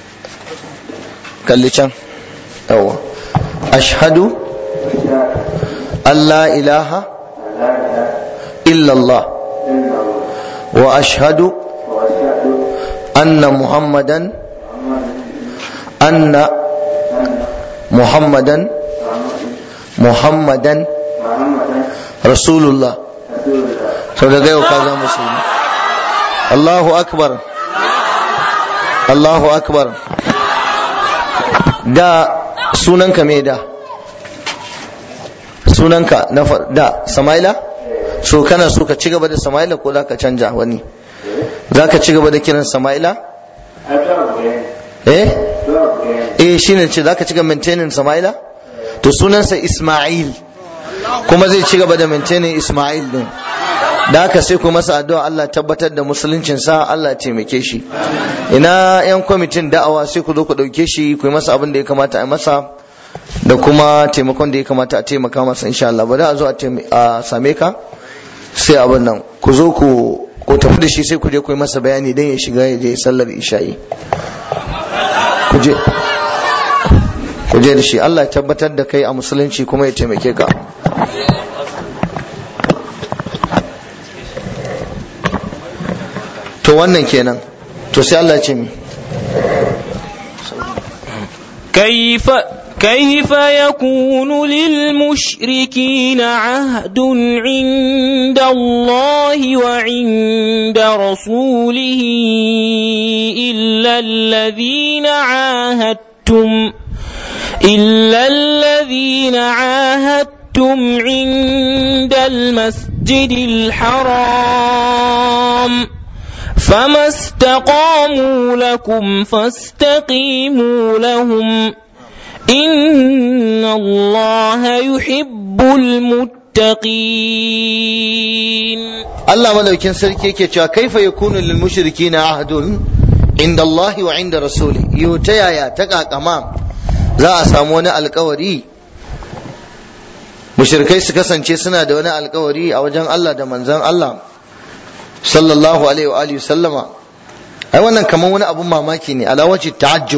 kalli can yawa ashhadu Allah ilaha illallah wa ashhadu anna muhammadan anna muhammadan muhammadan rasulullah sau daga yau ka zama musulmi Allahu akbar Allahu akbar da sunanka me da sunanka na far- da Samaila so kana so ka ci gaba da Samaila ko za ka canja wani za ka ci gaba da kiran Samaila eh eh shine ce za ka ci gaba maintaining Samaila to sunansa Ismail kuma zai ci gaba da maintaining Ismail din da haka sai ku masa addu'a Allah tabbatar da musuluncin sa Allah ya taimake shi ina yan kwamitin da'awa sai ku zo ku dauke shi ku yi masa abin da ya kamata a masa da kuma taimakon da ya kamata a taimaka masa insha Allah ba da a zo a taim- a same ka sai abin nan ku zo ku ku tafi da shi sai ku je ku yi masa bayani dan ya shiga ya je sallar isha'i ku je ku je da shi Allah ya tabbatar da kai a musulunci kuma ya taimake ka to wannan kenan to sai Allah ya ce mi كيف كيف يكون للمشركين عهد عند الله وعند رسوله إلا الذين عاهدتم إلا الذين عاهدتم عند المسجد الحرام فما استقاموا لكم فاستقيموا لهم إن الله يحب المتقين Allah madaukin sarki yake cewa kaifa yakunu lil mushrikina ahdun inda Allah wa inda rasuli yo ta yaya ta kakama za a samu wani alkawari mushrikai su kasance suna da wani alkawari a wajen Allah da manzon Allah sallallahu alaihi wa alihi sallama ai wannan kaman wani abun mamaki ne ala wajhi ta'ajjub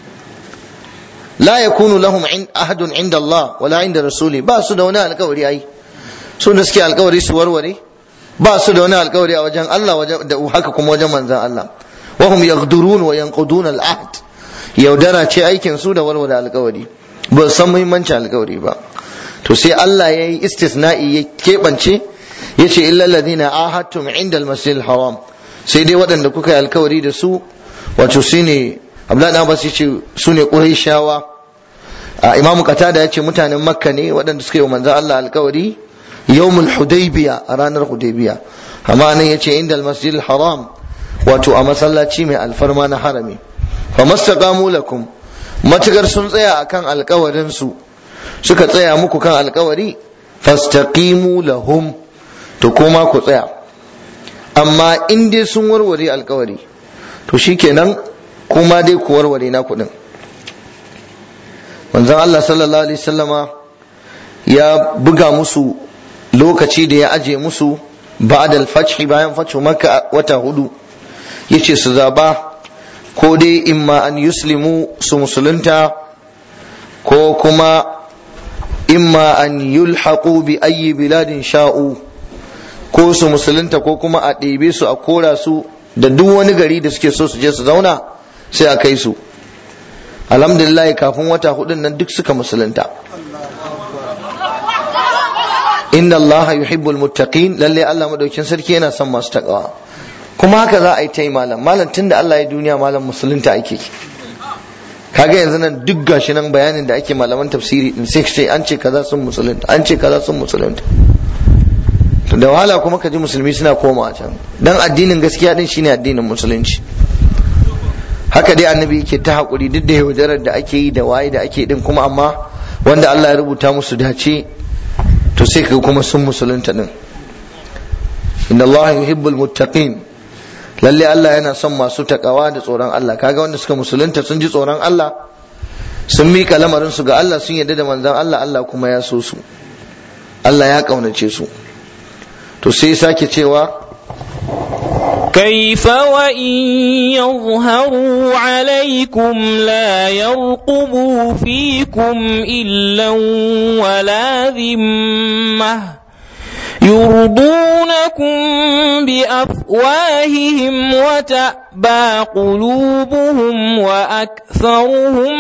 la yakunu lahum in ahadun inda Allah wala inda rasuli ba su da wani alkawari ai su da suke alkawari su warware ba su da wani alkawari a wajen Allah wajen da haka kuma wajen manzon Allah wa hum yaghdurun wa yanqudun al-ahd yaudara ce aikin su da warware alkawari ba su san muhimmancin alkawari ba to sai Allah ya yi istisna'i ya keɓance ya ce illal ladina ahadtum inda al-masjid haram sai dai waɗanda kuka yi alkawari da su wato su ne Abdullahi Abbas ya ce su ne Qurayshawa a Imamu Qatada ya ce mutanen Makka ne waɗanda suka yi wa manzon Allah alkawari yawmul hudaybiya a ranar hudaybiya amma nan yace inda al-masjid haram wato a masallaci mai alfarma na harami fa mastaqamu lakum matukar sun tsaya akan alkawarin su suka tsaya muku kan alkawari fastaqimu lahum to kuma ku tsaya amma in dai sun warware alkawari to shikenan kuma dai ku warware na kuɗin manzon Allah sallallahu alaihi sallama ya buga musu lokaci da ya aje musu ba'da al-fath bayan fathu makka wata hudu yace su zaba ko dai imma an yuslimu su musulunta ko kuma imma an yulhaqu bi ayyi biladin sha'u ko su musulunta ko kuma a ɗebe su a kora su da duk wani gari da suke so su je su zauna sai a kai su alhamdulillah kafin wata hudun nan duk suka musulunta inna allaha yuhibbul muttaqin lalle Allah madaukin sarki yana son masu takawa kuma haka za a yi ta yi malam malam tunda Allah ya duniya malam musulunta ake kaga yanzu nan duk gashi nan bayanin da ake malaman tafsiri din sai sai an ce kaza sun musulunta an ce kaza sun musulunta to da wahala kuma ka ji musulmi suna koma can dan addinin gaskiya din shine addinin musulunci haka dai annabi yake ta hakuri duk da yaudarar da ake yi da waye da ake din kuma amma wanda Allah ya rubuta musu dace to sai kaga kuma sun musulunta din inna Allah yuhibbul muttaqin lalle Allah yana son masu takawa da tsoron Allah kaga wanda suka musulunta sun ji tsoron Allah sun mika lamarin su ga Allah sun yarda da manzon Allah Allah kuma ya so su Allah ya kaunace su to sai sake cewa كيف وإن يظهروا عليكم لا يرقبوا فيكم إلا ولا ذمة يرضونكم بأفواههم وتأبى قلوبهم وأكثرهم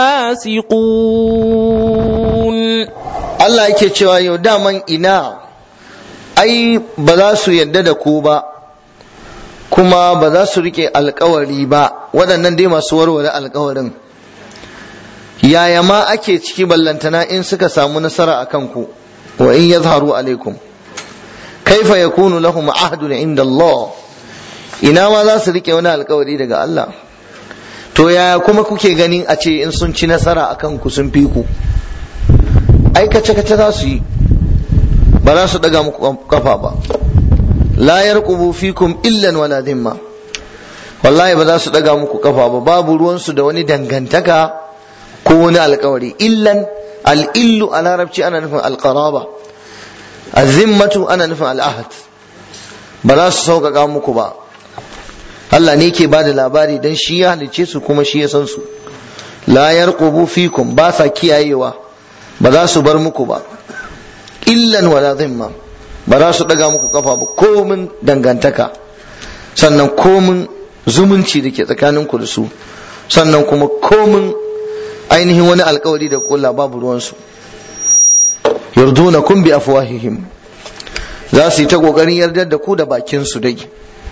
فاسقون Allah yake cewa yau daman ina ai ba za su yadda da ku ba kuma ba za su rike alkawari ba waɗannan dai masu warware alkawarin yaya ma ake ciki ballantana in suka samu nasara a kanku wa in yazharu alaikum kaifa yakunu lahum ahdun inda Allah ina ma za su rike wani alkawari daga Allah to yaya kuma kuke ganin a ce in sun ci nasara a kanku sun fi ku ai kace kace za su yi ba za su daga muku kafa ba la yarqubu fikum illan wala dhimma wallahi ba za su daga muku kafa ba babu ruwansu da wani dangantaka ko wani alkawari illan al-illu a larabci ana nufin alqaraba azimmatu ana nufin al'ahad ba za su sauƙaƙa muku ba Allah ne ke bada labari dan shi ya halice su kuma shi ya san su la yarqubu fikum ba sa kiyayewa ba za su bar muku ba illan wala zimma ba za su daga muku kafa ba komin dangantaka sannan komin zumunci da ke tsakaninku da su sannan kuma komin ainihin wani alkawari da kula babu ruwansu yardunakum bi afwahihim za su yi ta kokarin yardar da ku da bakin su dai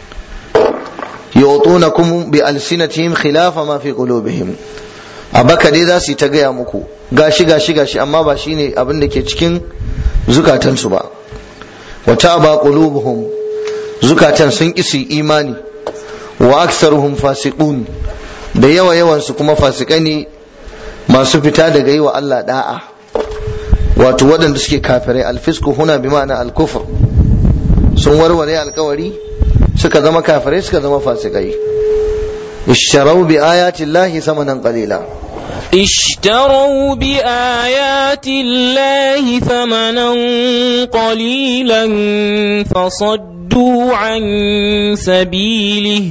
yutunakum bi alsinatihim khilafa ma fi qulubihim abaka dai za su yi ta gaya muku gashi gashi gashi amma ba shine abin da ke cikin zukatansu ba wata ba qulubuhum zukatan sun isi imani wa aktsaruhum fasiqun da yawa yawan su kuma fasikai ne masu fita daga yi wa Allah da'a wato waɗanda suke kafirai alfisku huna bi ma'ana alkufr sun warware alkawari suka zama kafirai suka zama fasikai isharau bi ayati llahi samanan qalila اشتروا بآيات الله ثمنا قليلا فصدوا عن سبيله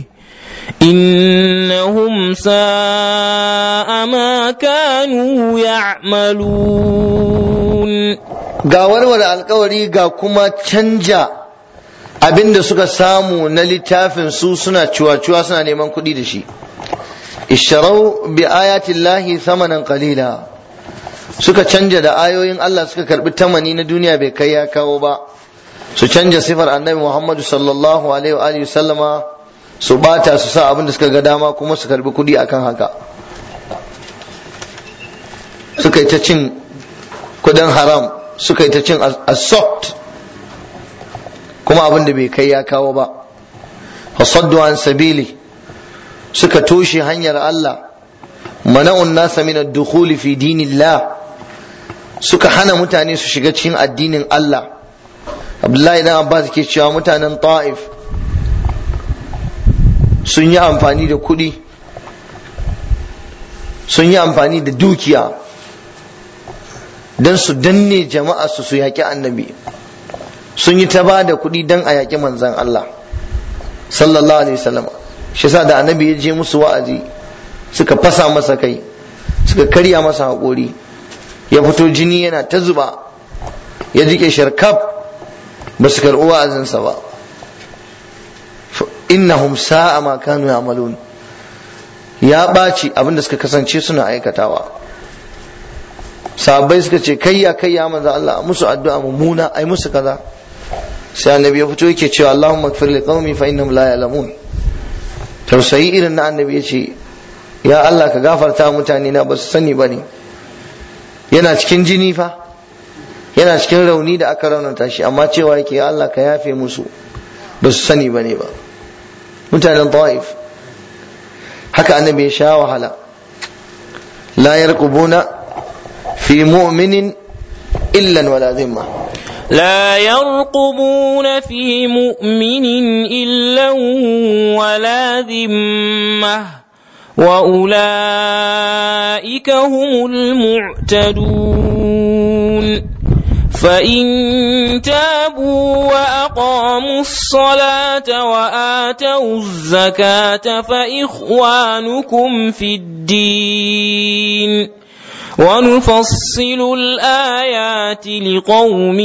إنهم ساء ما كانوا يعملون ga warware alkawari ga kuma canja abin da suka samu na littafin su suna cuwa-cuwa suna neman kuɗi da shi isharau bi ayatillahi thamanan qalila suka canja da ayoyin Allah suka karbi tamani na duniya bai kai ya kawo ba su canja sifar annabi Muhammadu sallallahu alaihi wa alihi sallama su bata su sa abin da suka ga dama kuma su karbi kuɗi akan haka suka yi ta cin kuɗin haram suka yi ta cin assault kuma abin da bai kai ya kawo ba fasaddu an sabili suka toshe hanyar Allah mana'un nasa min ad-dukhuli fi dinillah suka hana mutane su shiga cikin addinin Allah Abdullahi dan Abbas ke cewa mutanen Ta'if sun yi amfani da kuɗi sun yi amfani da dukiya don su danne jama'a su su yaƙi annabi sun yi ta ba da kuɗi don a yaƙi manzan Allah sallallahu alaihi wasallam shi sa da annabi ya je musu wa'azi suka fasa masa kai suka karya masa haƙori ya fito jini yana ta zuba ya jike sharkaf ba su karɓi wa'azinsa ba innahum sa'a ma kanu ya'malun ya ɓaci abinda suka kasance suna aikatawa sahabbai suka ce kayya kayya manzo Allah musu addu'a mummuna ai musu kaza sai annabi ya fito yake cewa Allahumma ighfir li qaumi fa innahum la ya'lamun tausayi irin na annabi ya ce ya Allah ka gafarta mutane na ba su sani ba ne yana cikin jini fa yana cikin rauni da aka raunata shi amma cewa yake ya Allah ka yafe musu ba su sani ba ne ba mutanen ta'if haka annabi ya sha wahala la yarqubuna fi mu'minin illan wala zimma لا يرقبون في مؤمن إلا ولا ذمة وأولئك هم المعتدون فإن تابوا وأقاموا الصلاة وآتوا الزكاة فإخوانكم في الدين ونفصل الآيات لقوم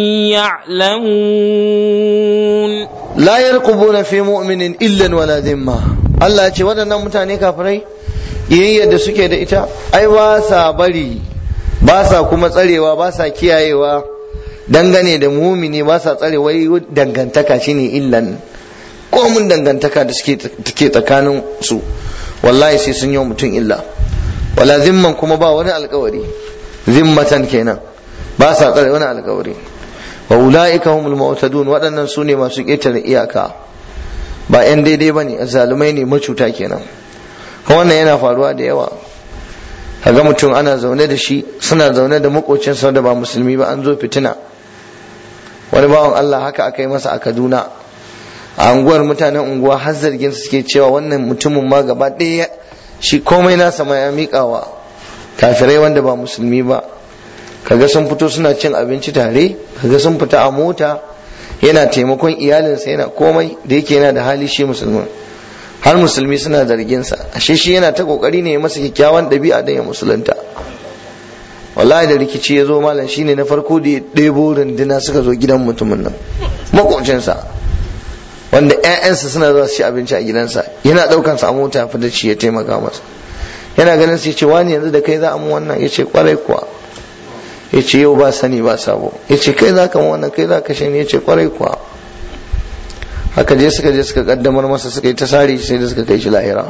يعلمون la yarqubuna fi mu'minin illan wala dhimma Allah ya ce waɗannan mutane kafirai yayin da suke da ita ai ba sa bari ba sa kuma tsarewa ba sa kiyayewa dangane da mumini ba sa tsare wai dangantaka shine illan komun dangantaka da suke take tsakanin su wallahi sai sun yi mutum illa wala zimman kuma ba wani alkawari zimmatan kenan ba sa tsare wani alkawari wa ula'ika humul mu'tadun waɗannan su ne masu ƙetare iyaka ba 'yan daidai ba ne zalumai ne macuta kenan wannan yana faruwa da yawa kaga mutum ana zaune da shi suna zaune da makocinsa da ba musulmi ba an zo fitina wani bawan Allah haka aka yi masa a Kaduna a unguwar mutanen unguwa har zargin su suke cewa wannan mutumin ma gaba ɗaya shi komai nasa ma ya miƙawa kafirai wanda ba musulmi ba kaga sun fito suna cin abinci tare kaga sun fita a mota yana taimakon iyalinsa yana komai da yake yana da hali shi musulmi har musulmi suna zarginsa ashe shi yana ta kokari ne ya masa kyakkyawan ɗabi'a da ya musulunta wallahi da rikici ya zo malam shine na farko da ya ɗebo runduna suka zo gidan mutumin nan makocinsa wanda 'ya'yansa suna zuwa su ci abinci a gidansa yana ɗaukansa a mota fi da shi ya taimaka masa yana ganin sai ce wani yanzu da kai za a mu wannan ya ce kwarai kuwa ya ce yau ba sani ba sabo ya ce kai za ka wannan kai za ka shi ya ce kwarai kuwa haka je suka je suka kaddamar masa suka yi ta sari sai da suka kai shi lahira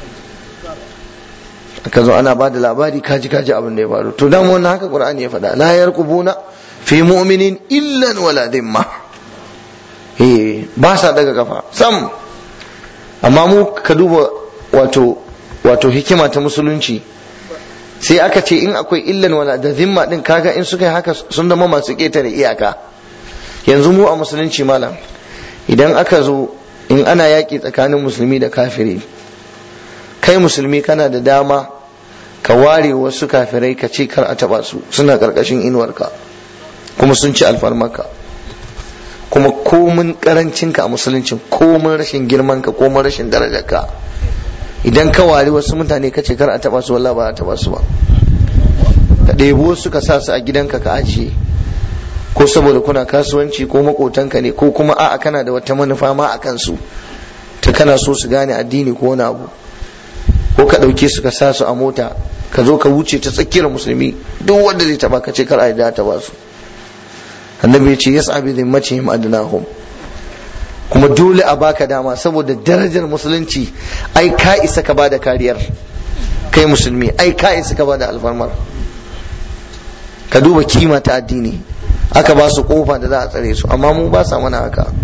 aka zo ana ba da labari kaji kaji abin da ya faru to dan wannan haka qur'ani ya faɗa la yarqubuna fi mu'minin illan wala dhimma eh ba sa daga kafa sam amma mu ka duba wato wato hikima ta musulunci sai aka ce in akwai illan wala da zimma din kaga in suka yi haka sun zama masu ketare iyaka yanzu mu a musulunci malam idan aka zo in ana yaƙi tsakanin musulmi da kafiri kai musulmi kana da dama ka ware wasu kafirai ka ce kar a taba su suna ƙarƙashin inuwarka kuma sun ci alfarmarka kuma komin karancinka a musulunci komin rashin girmanka komin rashin darajarka idan ka wari wasu mutane ka ce kar a taba su wallahi ba a taba su ba ka ɗebo su ka sa su a gidanka ka ajiye ko saboda kuna kasuwanci ko makotanka ne ko kuma a'a kana da wata manufa ma a kansu ta kana so su gane addini ko wani abu ko ka ɗauke su ka sa su a mota ka zo ka wuce ta tsakiyar musulmi duk wanda zai taba ka ce kar a yi da taba su annabi ya ce yas'a bi dhimmatihim adnahum kuma dole a baka dama saboda darajar musulunci ai ka isa ka bada kariyar kai musulmi ai ka isa ka bada alfarmar ka duba kima ta addini aka ba su kofa da za a tsare su amma mu ba sa mana haka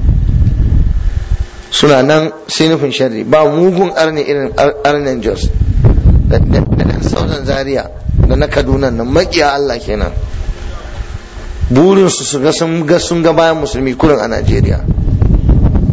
suna nan sai nufin sharri ba mugun arne irin arnen jos da sauran zaria da na kaduna nan makiya allah kenan burinsu su ga sun ga sun ga bayan musulmi kurin a najeriya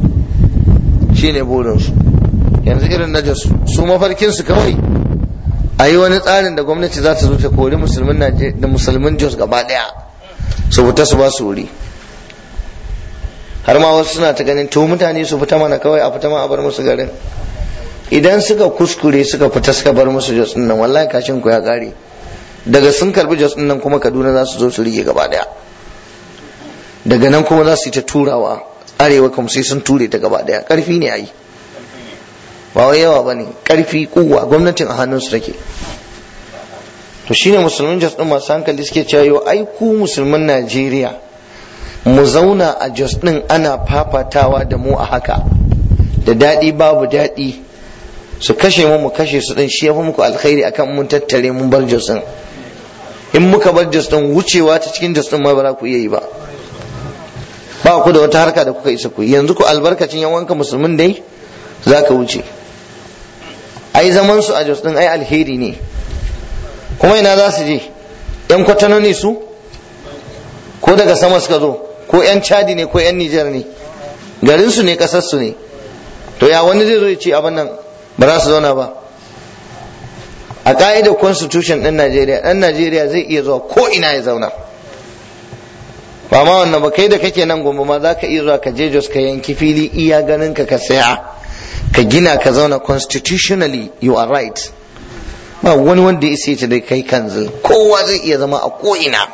shine burinsu yanzu irin na su mafarkinsu kawai a yi wani tsarin da gwamnati za ta zo ta kori musulmin da musulmin jos gaba daya su fita su ba su wuri har ma wasu suna ta ganin to mutane su fita mana kawai a fita ma a bar musu garin idan suka kuskure suka fita suka bar musu jos din nan wallahi kashin ku ya kare daga sun karbi jos din nan kuma kaduna za su zo su rige gaba daya daga nan kuma za su yi ta turawa arewa kuma sai sun ture ta gaba daya karfi ne a yi ba wai yawa ba ne karfi kuwa gwamnatin a hannunsu take to shine musulmin jos din masu hankali suke cewa yau ai ku musulmin najeriya mu zauna a jos din ana fafatawa da mu a haka da daɗi babu daɗi su kashe mu mu kashe su din shi ya fi muku alkhairi akan mun tattare mun bar jos din in muka bar jos din wucewa ta cikin jos din ma ba za ku iya yi ba ba ku da wata harka da kuka isa ku yanzu ku albarkacin yan wanka musulmin dai za ka wuce ai zaman su a jos din ai alheri ne kuma ina za su je yan kwatano ne su ko daga sama suka zo ko yan chadi ne ko yan nijar ne garin su ne kasar su ne to ya wani zai zo ya ce abin nan ba za su zauna ba a ka'idar constitution ɗin najeriya ɗan najeriya zai iya zuwa ko ina ya zauna ba ma wannan ba kai da kake nan gombe ma za ka iya zuwa ka je jos ka yanki fili iya ganin ka ka saya ka gina ka zauna constitutionally you are right ba wani wanda ya ce da kai kanzil kowa zai iya zama a ko'ina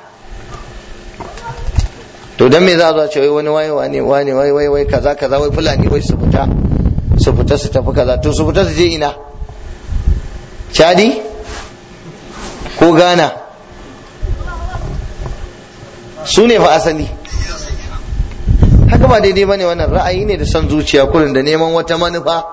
to dan me za a zo ce wai wani waye wane wane wai wai wai kaza kaza wai fulani wai su fita su fita su tafi kaza to su fita su je ina chadi ko ghana su ne fa asali haka ba daidai bane wannan ra'ayi ne da son zuciya kurin da neman wata manufa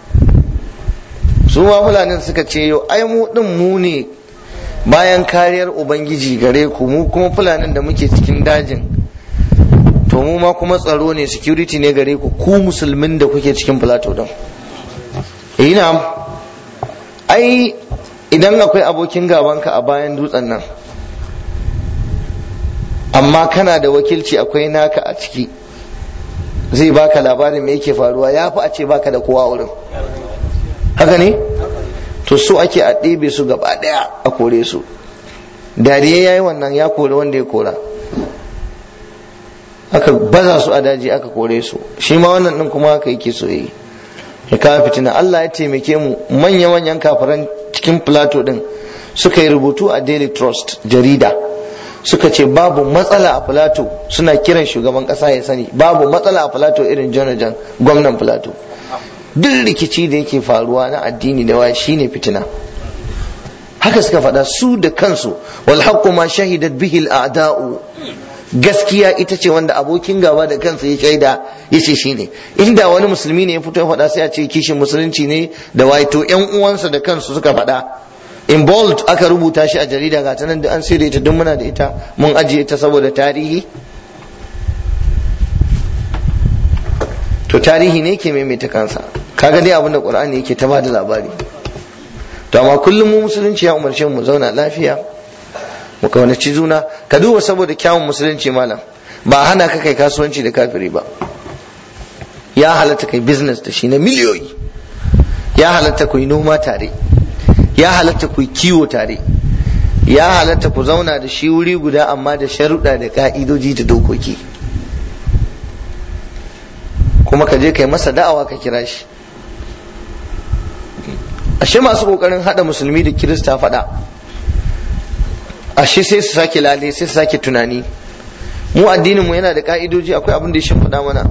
su ma fulanin suka ce yau ai mu din mu ne bayan kariyar ubangiji gare ku mu kuma fulanin da muke cikin dajin to mu ma kuma tsaro ne security ne gare ku ku musulmin da kuke cikin plateau din ina ai idan akwai abokin gabanka a bayan dutsen nan amma kana da wakilci akwai naka a ciki zai baka labarin me yake faruwa ya fi a ce baka da kowa wurin haka ne to so ake a ɗebe su gaba ɗaya a kore su dariya ya yi wannan ya kore wanda ya kora aka baza su a daji aka kore su shi ma wannan ɗin kuma haka yake so yi ya kawo fitina Allah ya taimake mu manya-manyan kafiran cikin plateau ɗin suka yi rubutu a daily trust jarida suka ce babu matsala a filato suna kiran shugaban kasa ya sani babu matsala a filato irin jonajan gwamnan filato duk rikici da yake faruwa na addini da waya shine fitina haka suka faɗa su da kansu wal haqqu ma shahidat bihi al a'da'u gaskiya ita ce wanda abokin gaba da kansa ya shaida ya ce shine inda wani musulmi ne ya fito ya faɗa sai a ce kishin musulunci ne da waye to yan uwansa da kansu suka faɗa in bold aka rubuta shi a jarida ga ta nan da an sirri ta duk muna da ita mun ajiye ta saboda tarihi to tarihi ne ke maimaita kansa kaga dai abinda qur'ani yake ta bada labari to amma kullum mu musulunci ya umarce mu zauna lafiya mu kaunaci juna ka duba saboda kyawun musulunci malam ba hana ka kai kasuwanci da kafiri ba ya halatta kai business da shi na miliyoyi ya halatta ku yi noma tare ya halatta ku kiwo tare ya halatta ku zauna da shi wuri guda amma da sharuɗa da ka'idoji da dokoki kuma ka je kai masa da'awa ka kira shi ashe masu kokarin hada musulmi da kirista faɗa ashe sai su sake lale sai su sake tunani mu addinin mu yana da ka'idoji akwai abin da ya shimfiɗa mana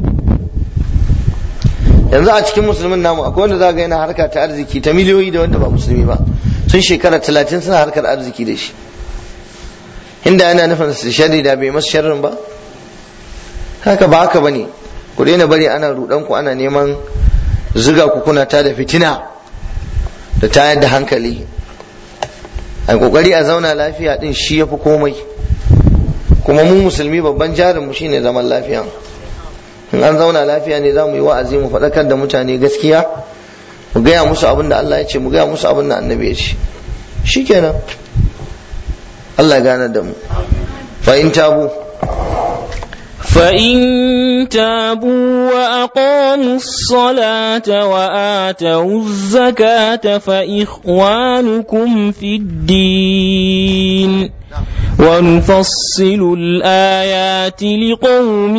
yanzu a cikin musulmin namu akwai wanda za ga yana harka ta arziki ta miliyoyi da wanda ba musulmi ba sun shekara talatin suna harkar arziki da shi inda yana nufin su sharri da bai masu sharrin ba haka ba haka bane ku daina bari ana rudan ku ana neman zuga ku kuna ta da fitina da tayar da hankali a kokari a zauna lafiya din shi yafi komai kuma mu musulmi babban jarin mu shine zaman lafiya in an zauna lafiya ne za mu yi wa'azi mu faɗakar da mutane gaskiya mu gaya musu abin da Allah ya ce mu gaya musu abin da annabi ya ce shikenan Allah ya gane da mu fa in tabu فإن تابوا وأقاموا الصلاة وآتوا الزكاة فإخوانكم في الدين ونفصل الآيات لقوم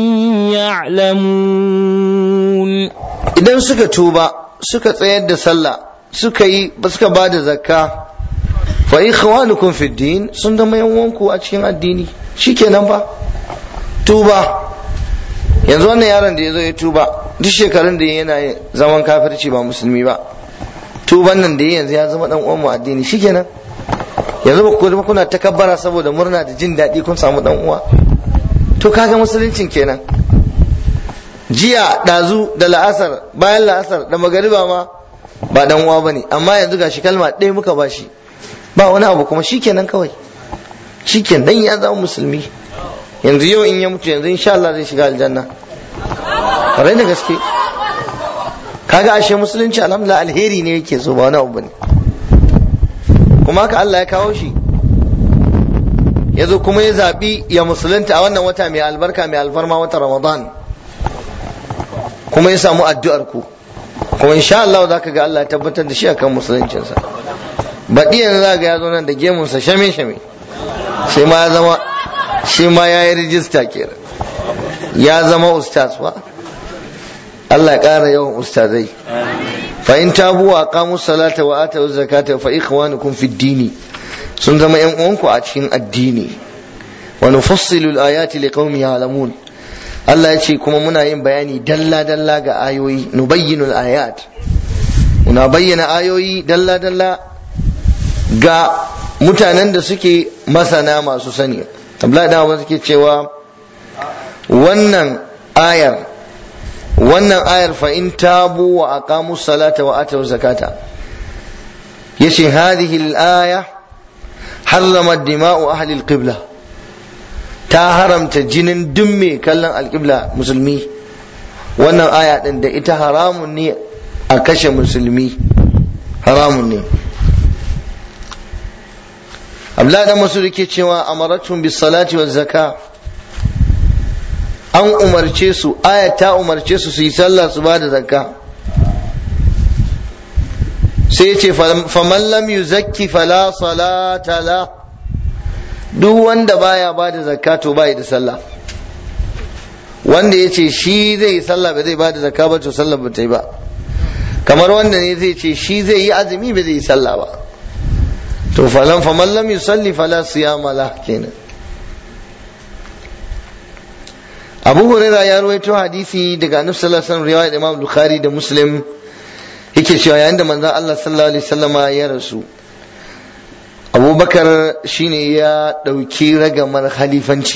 يعلمون idan suka tuba suka tsayar da sallah suka yi suka ba da zakka fa ikhwanukum fi din sun zama yan uwanku a cikin addini shikenan fa tuba yanzu wannan yaron da ya zo ya tuba duk shekarun da yana zaman kafirci ba musulmi ba tuban nan da ya yanzu ya zama dan uwan mu addini shikenan yanzu ba ku kuna takabbara saboda murna da jin daɗi kun samu dan uwa to kaga musuluncin kenan jiya ɗazu da la'asar bayan la'asar da magariba ma ba dan uwa bane amma yanzu gashi kalma ɗaya muka bashi ba wani abu kuma shikenan kawai shikenan dan ya zama musulmi yanzu yau in ya mutu yanzu insha Allah zai shiga aljanna ƙwarai da gaske kaga ashe musulunci alhamdulillah alheri ne yake so ba wani abu bane kuma haka Allah ya kawo shi ya zo kuma ya zaɓi ya musulunta a wannan wata mai albarka mai alfarma wata ramadan kuma ya samu addu'ar ku kuma insha Allah za ka ga Allah ya tabbatar da shi akan musuluncinsa baɗi yanzu za ga ya zo nan da gemunsa shame shame sai ma ya zama shi ma ya yi rijista kenan ya zama ustaz fa Allah ya ƙara yawan ustazai fa in tabu wa aqamu salata wa atu zakata fa ikhwanukum fid dini sun zama yan uwanku a cikin addini wa nufassilu al-ayati liqaumin ya'lamun Allah ya ce kuma muna yin bayani dalla dalla ga ayoyi nubayyinu al-ayat muna bayyana ayoyi dalla dalla ga mutanen da suke masana masu sani Abdullahi da Abbas suke cewa wannan ayar wannan ayar fa in tabu wa aqamu salata wa atu zakata yace hadhihi al-aya harrama dima'u ahli al-qibla ta haramta jinin duk mai kallon al-qibla musulmi wannan aya din da ita haramun ne a kashe musulmi haramun ne Abdullahi dan Masud yake cewa amaratum bis salati waz zaka an umarce su aya ta umarce su su yi sallah su ba da zakka sai ya ce faman lam yuzakki fala salata la duk wanda baya ba da zakka to bai da sallah wanda ya ce shi zai yi sallah ba zai ba da zakka ba to sallah ba ta yi ba kamar wanda ne zai ce shi zai yi azumi ba zai yi sallah ba to falan faman lam yusalli fala siyama la kenan abu huraira ya ruwaito hadisi daga annabi sallallahu alaihi wasallam riwayat imam bukhari da muslim yake cewa yayin da manzon Allah sallallahu alaihi wasallama ya rasu abubakar shine ya ɗauki ragamar halifanci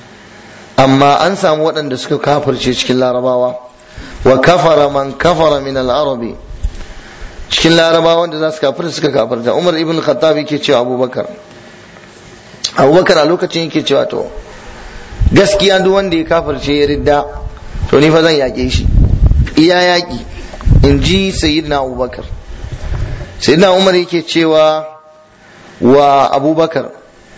amma an samu waɗanda suka kafirce cikin larabawa wa kafara man kafara min al-arabi cikin larabawa wanda za su kafirta suka kafirta umar ibn khattab yake cewa abubakar abubakar a lokacin yake cewa to gaskiya duk wanda ya kafirce ya ridda to ni fa zan yaƙe shi iya yaƙi in ji sayyidina abubakar sayyidina umar yake cewa wa abubakar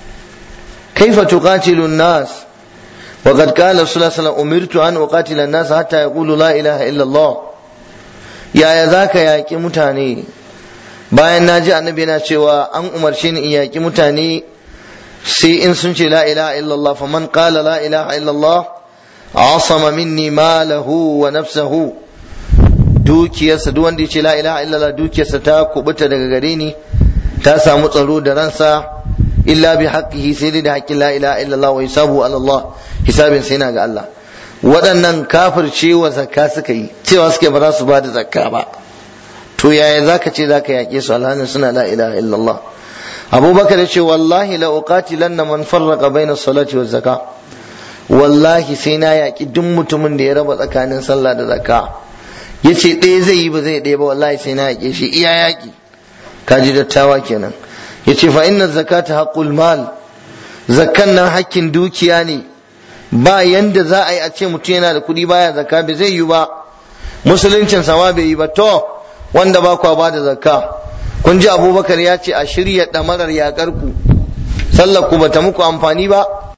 kaifa tuqatilu nas وقد قال صلى الله عليه وسلم أمرت أن أقاتل الناس حتى يقولوا لا إله إلا الله يا يا ذاك يا كي متاني bayan na ji annabi yana cewa an umarce ni in yaƙi mutane sai in sun ce la ilaha illallah fa man qala la ilaha illallah asama minni malahu wa nafsahu dukiyarsa duk wanda ya ce la ilaha illallah dukiyarsa ta kubuta daga gare ni ta samu tsaro da ransa illa bi haqqihi sai dai da haƙƙin la ilaha illallah wa hisabu ala Allah hisabin sai na ga Allah waɗannan kafircewa zakka suka yi cewa suke ba za su ba da zakka ba to yaya zaka ce zaka yaƙe su alhanin suna la ilaha illallah abubakar ya ce wallahi la uqatilanna man farraqa baina salati wa zakka wallahi sai na yaƙi duk mutumin da ya raba tsakanin sallah da zakka yace ɗaya zai yi ba zai ɗaya ba wallahi sai na yaƙe shi iya yaƙi kaji dattawa kenan yace fa inna zakata haqqul mal zakkan nan hakkin dukiya ne ba yanda za a yi a ce mutum yana da kuɗi baya zakka bai zai yi ba musuluncin sama bai yi ba to wanda ba kwa ba da zakka kun ji abubakar ya ce a shirya ɗamarar yaƙar ku sallar ku bata muku amfani ba